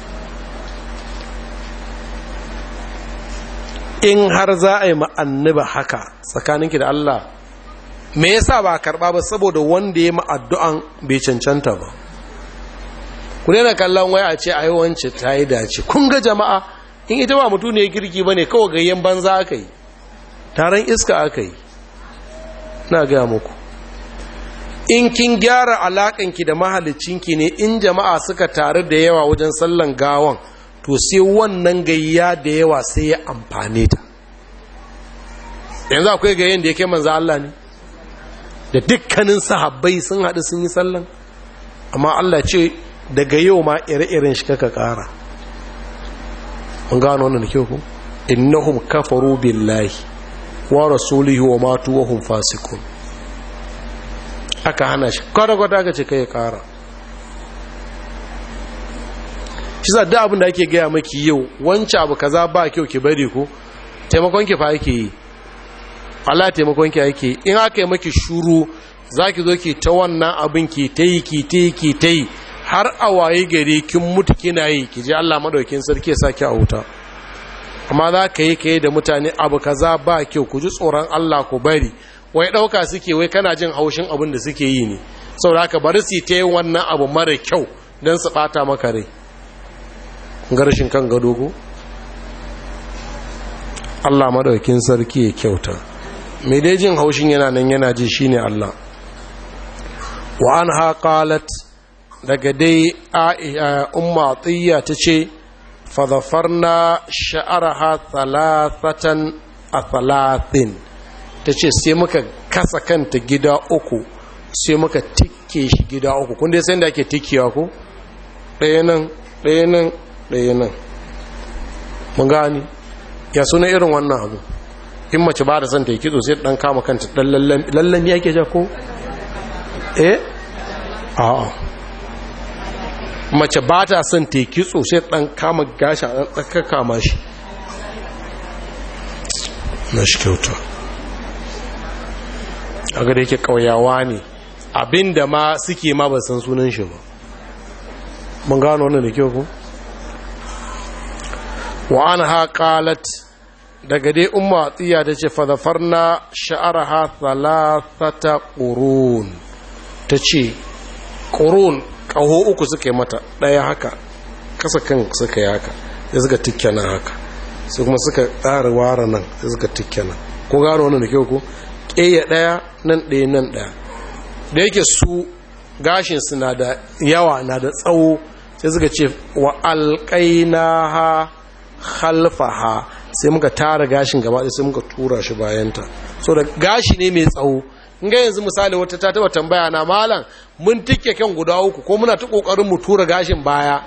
in har za a yi ma'anniba haka tsakaninki da Allah me yasa ba karba ba saboda wanda ya ma'addu'an bai cancanta ba ku daina kallon waya a ce a yi wance ta yi dace kun ga jama'a in ita ba mutu ne girki ba ne kawai gayyen banza aka yi taron iska aka yi na gaya muku in kin gyara alaƙanki da mahalicinki ne in jama'a suka taru da yawa wajen sallan gawan to sai wannan gayya da yawa sai ya amfane ta yanzu akwai gayyan da ya kai manzo Allah ne da dukkanin sahabbai sun haɗu sun yi sallan amma Allah ce daga yau ma ire-iren shi kaka ƙara mun gano wannan da kyau ku innahum kafaru billahi wa rasulihi wa matu wa hum fasiqun aka hana shi kwata-kwata aka ce kai ƙara shi za da abin da ake gaya maki yau wance abu kaza ba kyau ki bari ko taimakon ki fa ake yi Allah taimakon ki ake yi in aka yi maki shuru za ki zo ki ta wannan abin ki ta yi ki ta yi ki ta yi har a waye gari kin mutu kina yi ki je Allah madaukin sarki ya saki a wuta amma za ka yi ka yi da mutane abu kaza ba kyau ku ji tsoron Allah ku bari wai ɗauka suke wai kana jin haushin abin da suke yi ne saboda haka bari su ta yi wannan abu mara kyau don su ɓata maka rai garshin kan gado ko Allah madaukin sarki ya kyauta mai dai jin haushin yana nan yana ji shine Allah wa anha qalat daga dai umma atiya tace fa dhafarna sha'araha thalathatan a thalathin tace sai muka kasa kanta gida uku sai muka tikke shi gida uku kun dai sai da ake tikkiya ko ɗaya nan ɗaya nan ɗaya nan mun gani ya suna irin wannan abu in mace ba da son ta yi kitso sai ɗan kama kanta ɗan lallan ya ke ja ko? eh? a'a mace ba ta son ta yi kitso sai ɗan kama gashi a ɗan kama shi na shi kyauta a gada yake ƙauyawa ne abinda ma suke ma ba san sunan shi ba mun gano wannan da kyau ku? wa an haƙalat daga dai umma tsiya ta ce fadafarna sha'araha thalathata ƙurun ta ce ƙurun ƙaho uku suka yi mata ɗaya haka kasa kan suka yi haka sai suka tikkana haka sai kuma suka ƙara wara nan sai suka tikkana ko gano wannan da kyau ko ƙeya ɗaya nan ɗaya nan ɗaya da yake su gashinsu na da yawa na da tsawo sai suka ce wa alƙaina ha halfaha sai muka tara gashin gaba sai muka tura shi bayanta so da gashi ne mai tsawo in ga yanzu misali wata ta taba tambaya na malam mun tike kan guda uku ko muna ta kokarin mu tura gashin baya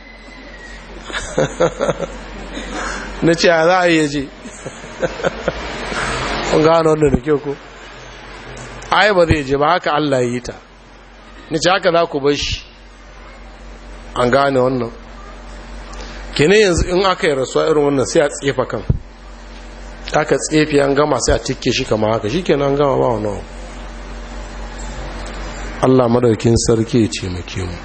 na ce za a yi je kun gano wannan da kyau ko ai ba zai je ba haka Allah yi ta ni ce haka za ku bar shi an gane wannan kene yanzu in aka yi rasuwa irin wannan sai a tsefa kan aka tsefe an gama sai a tike shi kama haka shi kenan an gama ba wani Allah madaukin sarki ya ce muke mu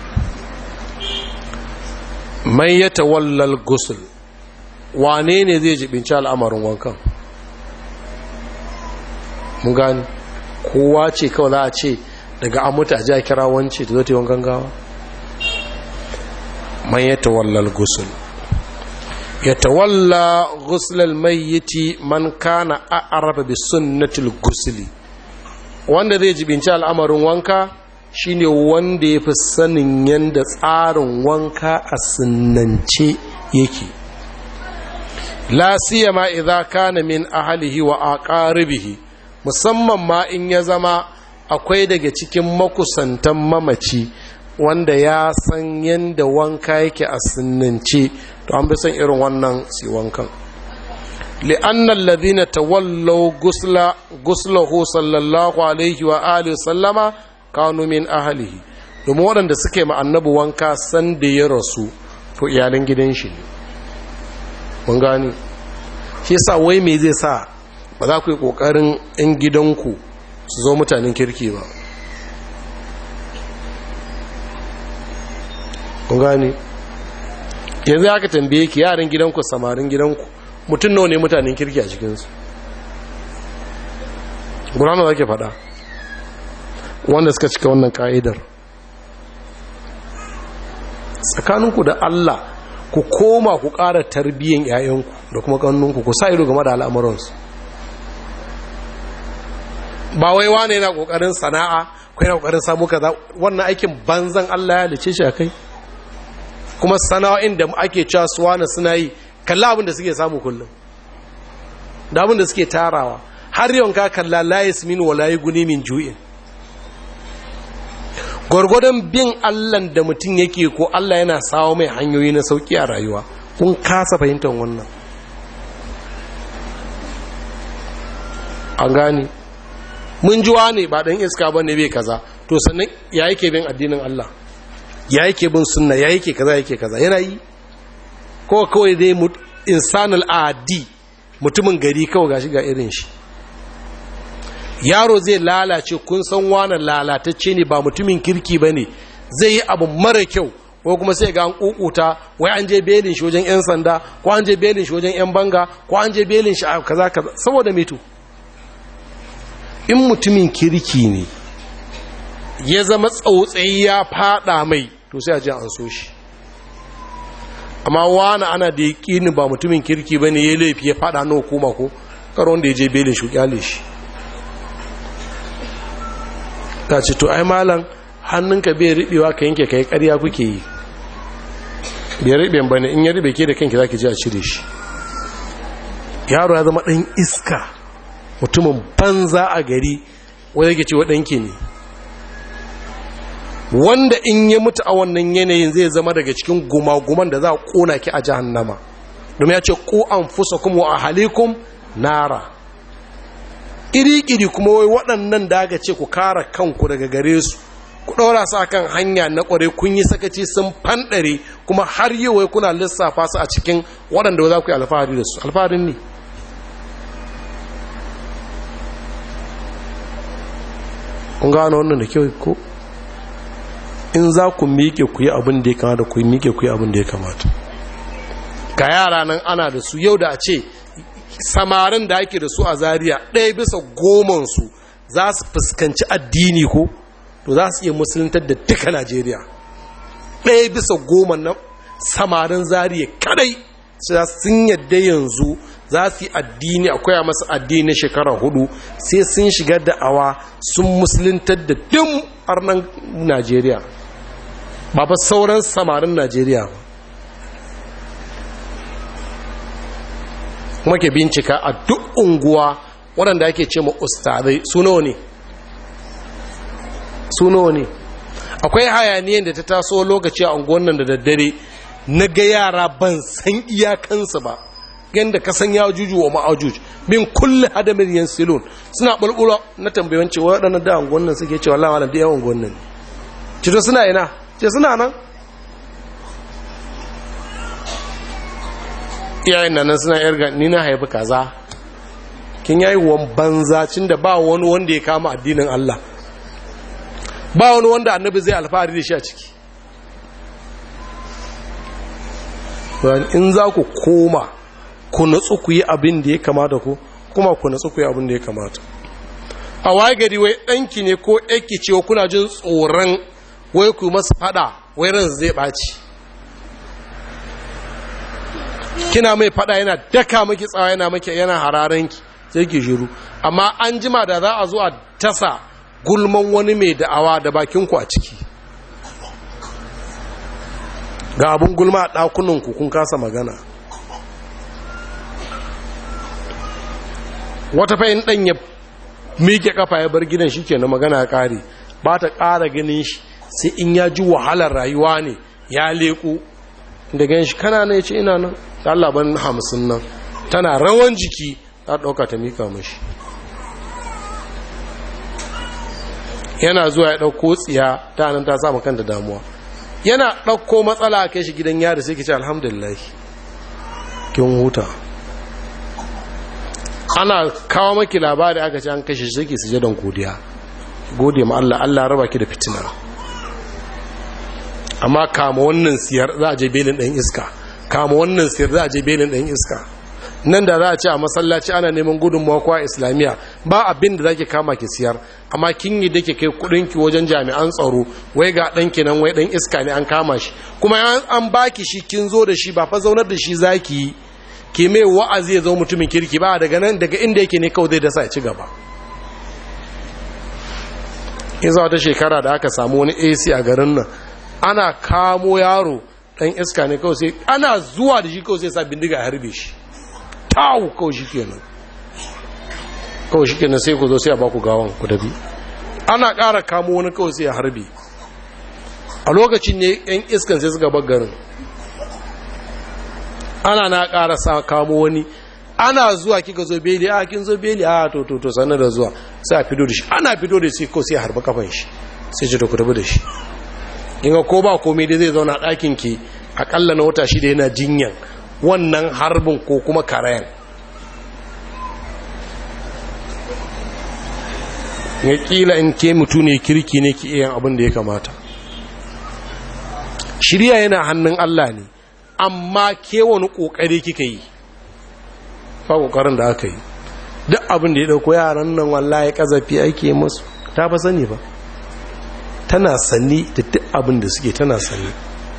mai ya tawallal gusul wane ne zai jibinci al'amarin wankan mun gani kowa ce kawai za a ce daga an mutu a ji a kira wance ta zo ta yi wankan gawa mai ya tawallal gusul ya tawalla gusulal mayyiti man kana a'rafa bi sunnatil gusuli wanda zai jibinci al'amarin wanka shine wanda ya fi sanin yadda tsarin wanka a sunnance yake la siyama idza kana min ahlihi wa aqaribihi musamman ma in ya zama akwai daga cikin makusantan mamaci wanda ya san yadda wanka yake a sunnance to an bi san irin wannan si wankan li'anna alladhina tawallaw gusla guslahu sallallahu alaihi wa alihi sallama kanu min ahlihi domin waɗanda suke ma annabi wanka san da ya rasu to iyalan gidan shi ne mun gani shi yasa wai me zai sa ba za ku yi kokarin in gidanku su zo mutanen kirki ba kun gani yanzu aka tambaye ki yaran gidanku samarin gidanku mutum nawa ne mutanen kirki a cikinsu gurana za ke faɗa wanda suka cika wannan ka'idar tsakaninku da Allah ku koma ku ƙara tarbiyyan 'ya'yanku da kuma ƙannunku ku sa ido game da al'amuransu ba wai wane yana ƙoƙarin sana'a ko yana ƙoƙarin samu kaza wannan aikin banzan Allah ya lice shi a kai kuma sana'o'in da ake cewa su wane suna yi kalla abin da suke samu kullum da abin da suke tarawa har yawan ka kalla la yasmin wa la guni min ju'in gwargwadon bin allan da mutum yake ko allah yana sawo mai hanyoyi na sauki a rayuwa kun kasa fahimtar wannan an gani mun jiwa ne ba ɗan iska ba ne bai kaza to sannan ya yake bin addinin allah ya yake bin sunna ya yake kaza yake kaza yana yi ko kawai dai insanul adi mutumin gari kawai gashi ga irin shi yaro zai lalace kun san wani lalatacce ne ba mutumin kirki ba ne zai yi abu mara kyau ko kuma sai ga an kukuta wai an je belin shi wajen 'yan sanda ko an je belin shi wajen 'yan banga ko an je belin shi a kaza kaza saboda meto in mutumin kirki ne ya zama tsautsayi ya fada mai to sai a je an so shi amma wani ana da yaƙini ba mutumin kirki ba ne ya laifi ya fada na hukuma ko karo wanda ya je belin shi kyale shi ta ce to ai malam hannunka bai riɓewa ka yanke ka yi ƙarya kuke yi bai riɓe ba ne in ya riɓe ke da kanki za ki ji a cire shi yaro ya zama ɗan iska mutumin banza a gari wadda ke ce waɗanki ne wanda in ya mutu a wannan yanayin zai zama daga cikin gumaguman da za a ƙona ki a jahannama domin ya ce ku an fusa kuma a halikun nara iri-iri kuma wai waɗannan da aka ce ku kara kanku daga gare su ku ɗaura su kan hanya na ƙware kun yi sakaci sun fanɗare kuma har yi wai kuna lissafa su a cikin waɗanda za ku yi alfahari da su alfaharin ne kun gano wannan da kyau ko in za ku miƙe ku yi abin da ya kamata ku miƙe ku yi abin da ya kamata ga yara nan ana da su yau da a ce samarin da ake da su a zariya ɗaya bisa gomansu za su fuskanci addini ko to za su iya musuluntar da duka najeriya ɗaya bisa goma na samarin zariya kadai sun yadda yanzu za su yi addini akwai a masa addini na shekara hudu sai sun shiga da'awa sun musuluntar da duk arnan najeriya ba ba sauran samarin najeriya ba kuma ke bincika a duk unguwa waɗanda ake ce ma ustazai suno ne suno ne akwai hayaniyan da ta taso lokaci a unguwan nan da daddare na ga yara ban san iyakansu ba yadda ka san ya juju wa ma'ajuj min kulle hadamin yan silon suna bulbula na tambayon cewa waɗannan da unguwan nan suke cewa lawa da yawan unguwan nan cito suna ina ce suna nan iyayen nan suna yarga ni na haifi kaza kin yayi wan banza cin da ba wani wanda ya kama addinin Allah ba wani wanda annabi zai alfahari da shi a ciki in za ku koma ku natsu ku yi abin da ya kamata ku kuma ku natsu ku yi abin da ya kamata a waye gari wai ɗanki ne ko ɗanki ce kuna jin tsoron wai ku masu fada wai ran zai ɓaci kina mai fada yana daka maki tsawa yana maki yana hararanki sai ki shiru amma an jima da za a zo a tasa gulman wani mai da'awa da bakinku a ciki ga abin gulma a ɗakunanku kun kasa magana wata fa'in ɗan ya miƙe ƙafa ya bar gidan shi ke na magana ƙari ba ta ƙara ganin shi sai in ya ji wahalar rayuwa ne ya leƙo da gan shi kana na ya ce ina nan ta labarin hamsin nan tana rawan jiki ta ɗauka ta mika mashi yana zuwa ya ɗauko tsiya ta nan ta samu kanta damuwa yana ɗauko matsala a kai shi gidan yari sai ki ce alhamdulillah kin huta ana kawo maki labari aka ce an kashe shi sai ki suje don godiya gode ma Allah Allah raba ki da fitina amma kama wannan siyar za a je belin ɗan iska kama wannan siyar za a je belin ɗan iska nan da za a ce a masallaci ana neman gudunmawa ko a islamiyya ba abin da zaki kama ki siyar amma kin yi da ke kai kudinki wajen jami'an tsaro wai ga ɗanki nan wai ɗan iska ne an kama shi kuma an baki shi kin zo da shi ba fa zaunar da shi zaki yi ki mai wa'azi ya zo mutumin kirki ba daga nan daga inda yake ne kawai zai dasa ya ci gaba in za wata shekara da aka samu wani ac a garin nan ana kamo yaro ɗan iska ne kawai sai ana zuwa da shi kawai sai sa bindiga a harbe shi tawo kawai shi kenan kawai shi kenan sai ku zo sai a baku gawan ku dabi ana ƙara kamo wani kawai sai a harbe a lokacin ne yan iskan sai suka garin ana na ƙara sa kamo wani ana zuwa kika zo beli a kin zo beli a to to to sanar da zuwa sai a fito da shi ana fito da shi ko sai a harba kafan shi sai ce to ku tabi da shi in ko ba komai dai zai zauna ɗakin ki akalla na wata shida yana jinyan wannan harbin ko kuma karayan ya kila in ke mutu ne kirki ne ki iya abin da ya kamata shirya yana hannun Allah ne amma ke wani kokari kika yi ba kokarin da aka yi duk abin da ya dauko yaran nan wallahi kazafi ake musu ta fa sani ba tana sani da duk abin da suke tana sani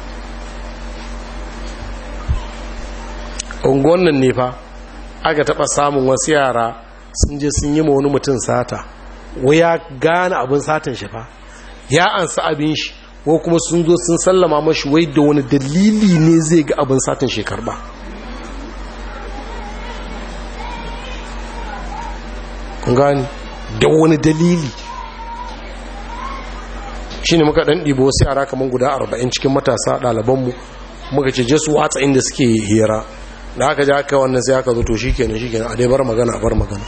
unguwan nan ne fa aka taba samun wasu yara sun je sun yi ma wani mutum sata wai ya gane abin satan shi fa ya ansa abin shi ko kuma sun zo sun sallama mashi wai da wani dalili ne zai ga abin satan shi karba kun gani da wani dalili shi ne muka ɗan ɗibo wasu yara kamar guda arba'in cikin matasa ɗalibanmu muka ce je su watsa inda suke hira da aka ji aka wannan sai aka zo to shi kenan shi kenan a dai bar magana a bar magana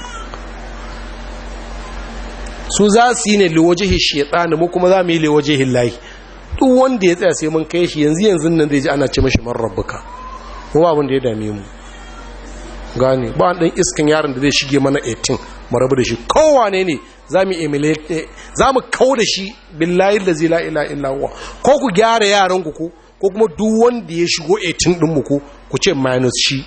su za su yi ne liwajihi shaitani mu kuma za mu yi liwajihi lahi duk wanda ya tsaya sai mun kai shi yanzu yanzu nan zai ji ana ce mashi man rabbuka ko abin da ya dame mu gane ba dan iskan yaron da zai shige mana 18 mu rabu da shi kowane ne za mu emulate za mu kau da shi billahi la ilaha illa illa huwa ko ku gyara yaran ku ko kuma duk wanda ya shigo 18 din mu ko ku ce minus shi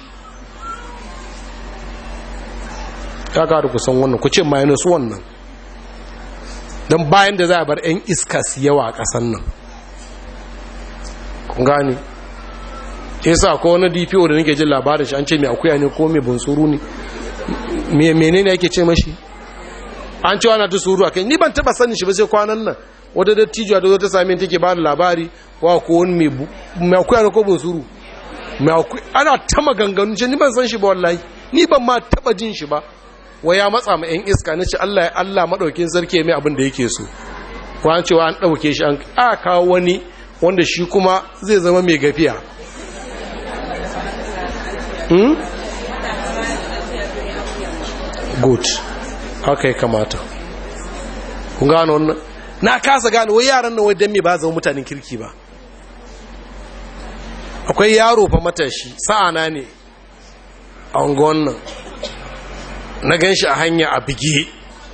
ya da ku san wannan ku ce minus wannan don bayan da za a bar 'yan iska su yawa a ƙasan nan kun gane yasa ko wani dpo da nake jin labarin shi an ce mai akuya ne ko mai bunsuru ne menene yake ce mashi an cewa na ta suru akai ni ban taba sanin shi ba sai kwanan nan wata dattijuwa da zo ta same take ba da labari wa ko wani mai akuya ne ko bunsuru mai akuya ana ta maganganu ce ni ban san shi ba wallahi ni ban ma taba jin shi ba wa ya matsa ma yan iska nace Allah ya Allah madaukin sarki mai abin da yake so ko an cewa an dauke shi an a kawo wani wanda shi kuma zai zama mai gafiya hmm? good haka ya kamata kun gano wannan na kasa gano wai yaran nan wai dan me ba zama mutanen kirki ba akwai yaro fa matashi sa'ana ne a unguwan nan na gan shi a hanya a bige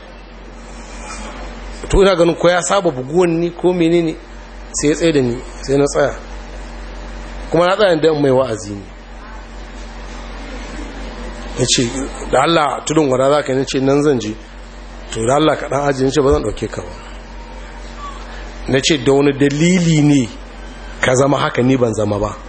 to ina ganin ko ya saba buguwan ni ko menene sai ya tsaye da ni sai na tsaya kuma na tsaya da mai wa'azi ne ya ce da Allah tudun wada za ka yi ce nan zan ji to da Allah kaɗan ajiye ce ba zan ɗauke ka ba na ce da wani dalili ne ka zama haka ni ban zama ba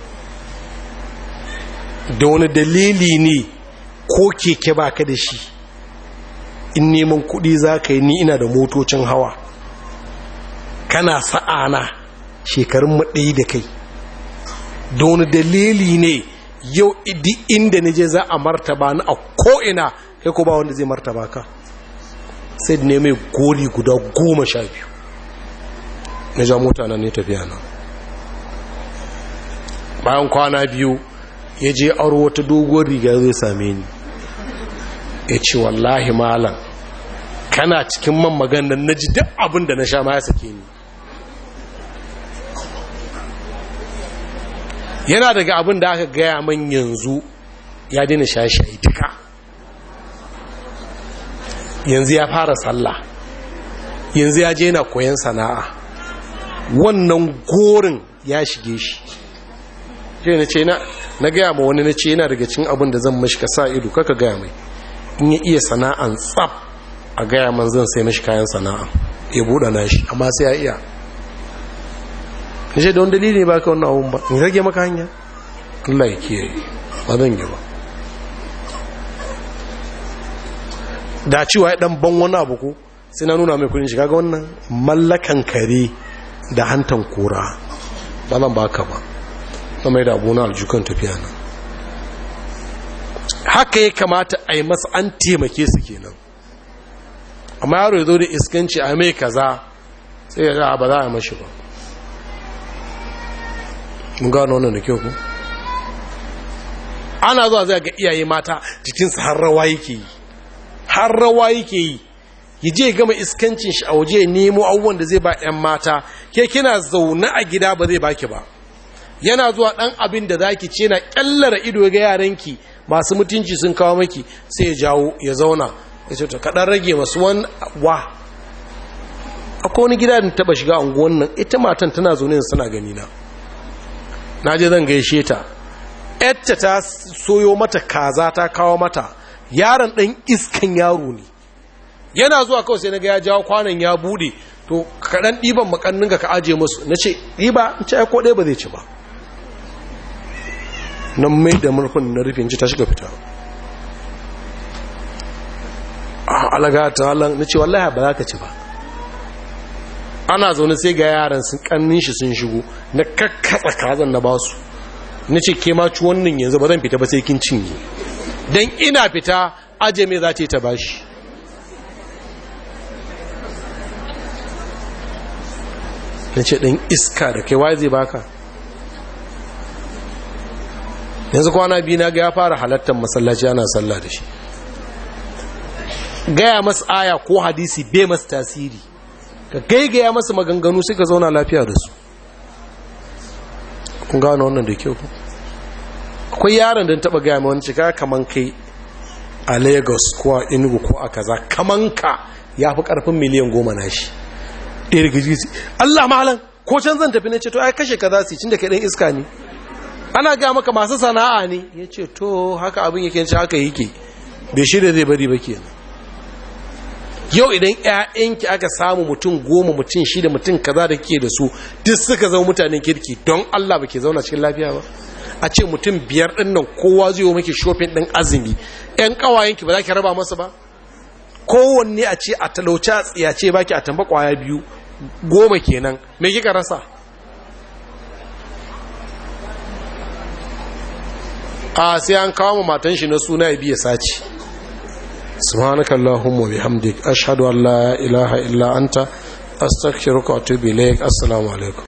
da wani dalili ne ko keke ba ka da shi in neman kuɗi za ka yi ni ina da motocin hawa kana sa'ana shekarun maɗayi da kai da wani dalili ne yau idi inda nije za a martaba ni a ko'ina kai ko ba wanda zai martaba ka sai da ne mai goli guda goma sha biyu na ja mota na ne tafiya nan bayan kwana biyu ya je aro wata doguwar riga zai same ni ya ce wallahi malam kana cikin man maganar na ji duk abin da na sha ma ya sake ni yana daga abin da aka gaya man yanzu ya daina shayi duka yanzu ya fara sallah yanzu ya je yana koyan sana'a wannan gorin ya shige shi shi na ce na gaya ma wani na ce yana daga cin abin da zan mashi ka sa ido kaka gaya mai in ya iya sana'an tsab a gaya man zan sai mashi kayan sana'a ya buɗa na shi amma sai ya iya ya ce da wani dalili ba ka wannan abun ba in rage maka hanya Allah ya kiyaye ba zan yi ba da cewa ya dan ban wani abu ko sai na nuna mai kudin shiga ga wannan mallakan kare da hantan kura ba zan ba ka ba na mai da abu na aljukan tafiya nan haka ya kamata a yi masa an taimake su kenan amma yaro ya zo da iskanci a mai kaza sai ya ba za a mashi ba mun gano wannan da kyau ku ana zuwa zai ga iyaye mata jikinsu har rawa yake yi har rawa yake yi ya je gama iskancin shi a waje ya nemo abubuwan da zai ba 'yan mata ke kina zaune a gida ba zai baki ba yana zuwa ɗan abin da zaki ce na ƙyallara ido ga yaranki masu mutunci sun kawo maki sai ya jawo ya zauna ya ce ta kaɗan rage masu wani wa akwai wani gida da taɓa shiga unguwan nan ita matan tana zaune suna gani na na je zan gaishe ta yadda ta soyo mata kaza ta kawo mata yaron ɗan iskan yaro ne yana zuwa kawai sai na ga ya jawo kwanan ya bude to kaɗan ɗiban makannin ka aje musu na ce ɗiba in ce ko ɗaya ba zai ci ba nan mai da murfin na rufin ci ta shiga fita a alaga ta halan na ce wallahi ba za ka ci ba ana zaune sai ga yaran sun kannin shi sun shigo na kakkatsa kazan na basu na ce ke maci wannan yanzu ba zan fita ba sai kin cinye don ina fita aje me za ta yi ta bashi na ce ɗan iska da kai waye zai baka yanzu kwana biyu na ga ya fara halattar masallaci ana sallah da shi gaya masu aya ko hadisi bai masu tasiri ka gaigaya masu maganganu sai ka zauna lafiya da su kun gano wannan da kyau akwai yaron da taba gaya mai wani cika kaman kai a lagos ko a inugu ko a kaza kaman ka ya fi karfin miliyan goma na shi ɗaya daga jisi allah mahalan ko can zan tafi na ce to ai kashe ka za su cin da kai ɗan iska ne ana gaya maka masu sana'a ne ya ce to haka abin yake ce haka yake bai shirya zai bari ba kenan yau idan 'ya'yanki aka samu mutum goma mutum shida mutum kaza da ke da su duk suka zama mutanen kirki don allah ba ke zauna cikin lafiya ba a ce mutum biyar ɗin nan kowa zai yi maki shopping ɗin azumi 'yan ƙawayenki ba za ki raba masa ba kowanne a ce a talauci a tsiyace baki a tamba kwaya biyu goma kenan me kika rasa a sai an kawo matan shi na suna ya biya sace subhanaka allahumma bihamdik ashhadu an la ilaha illa anta astaghfiruka wa atubu ilaik assalamu alaikum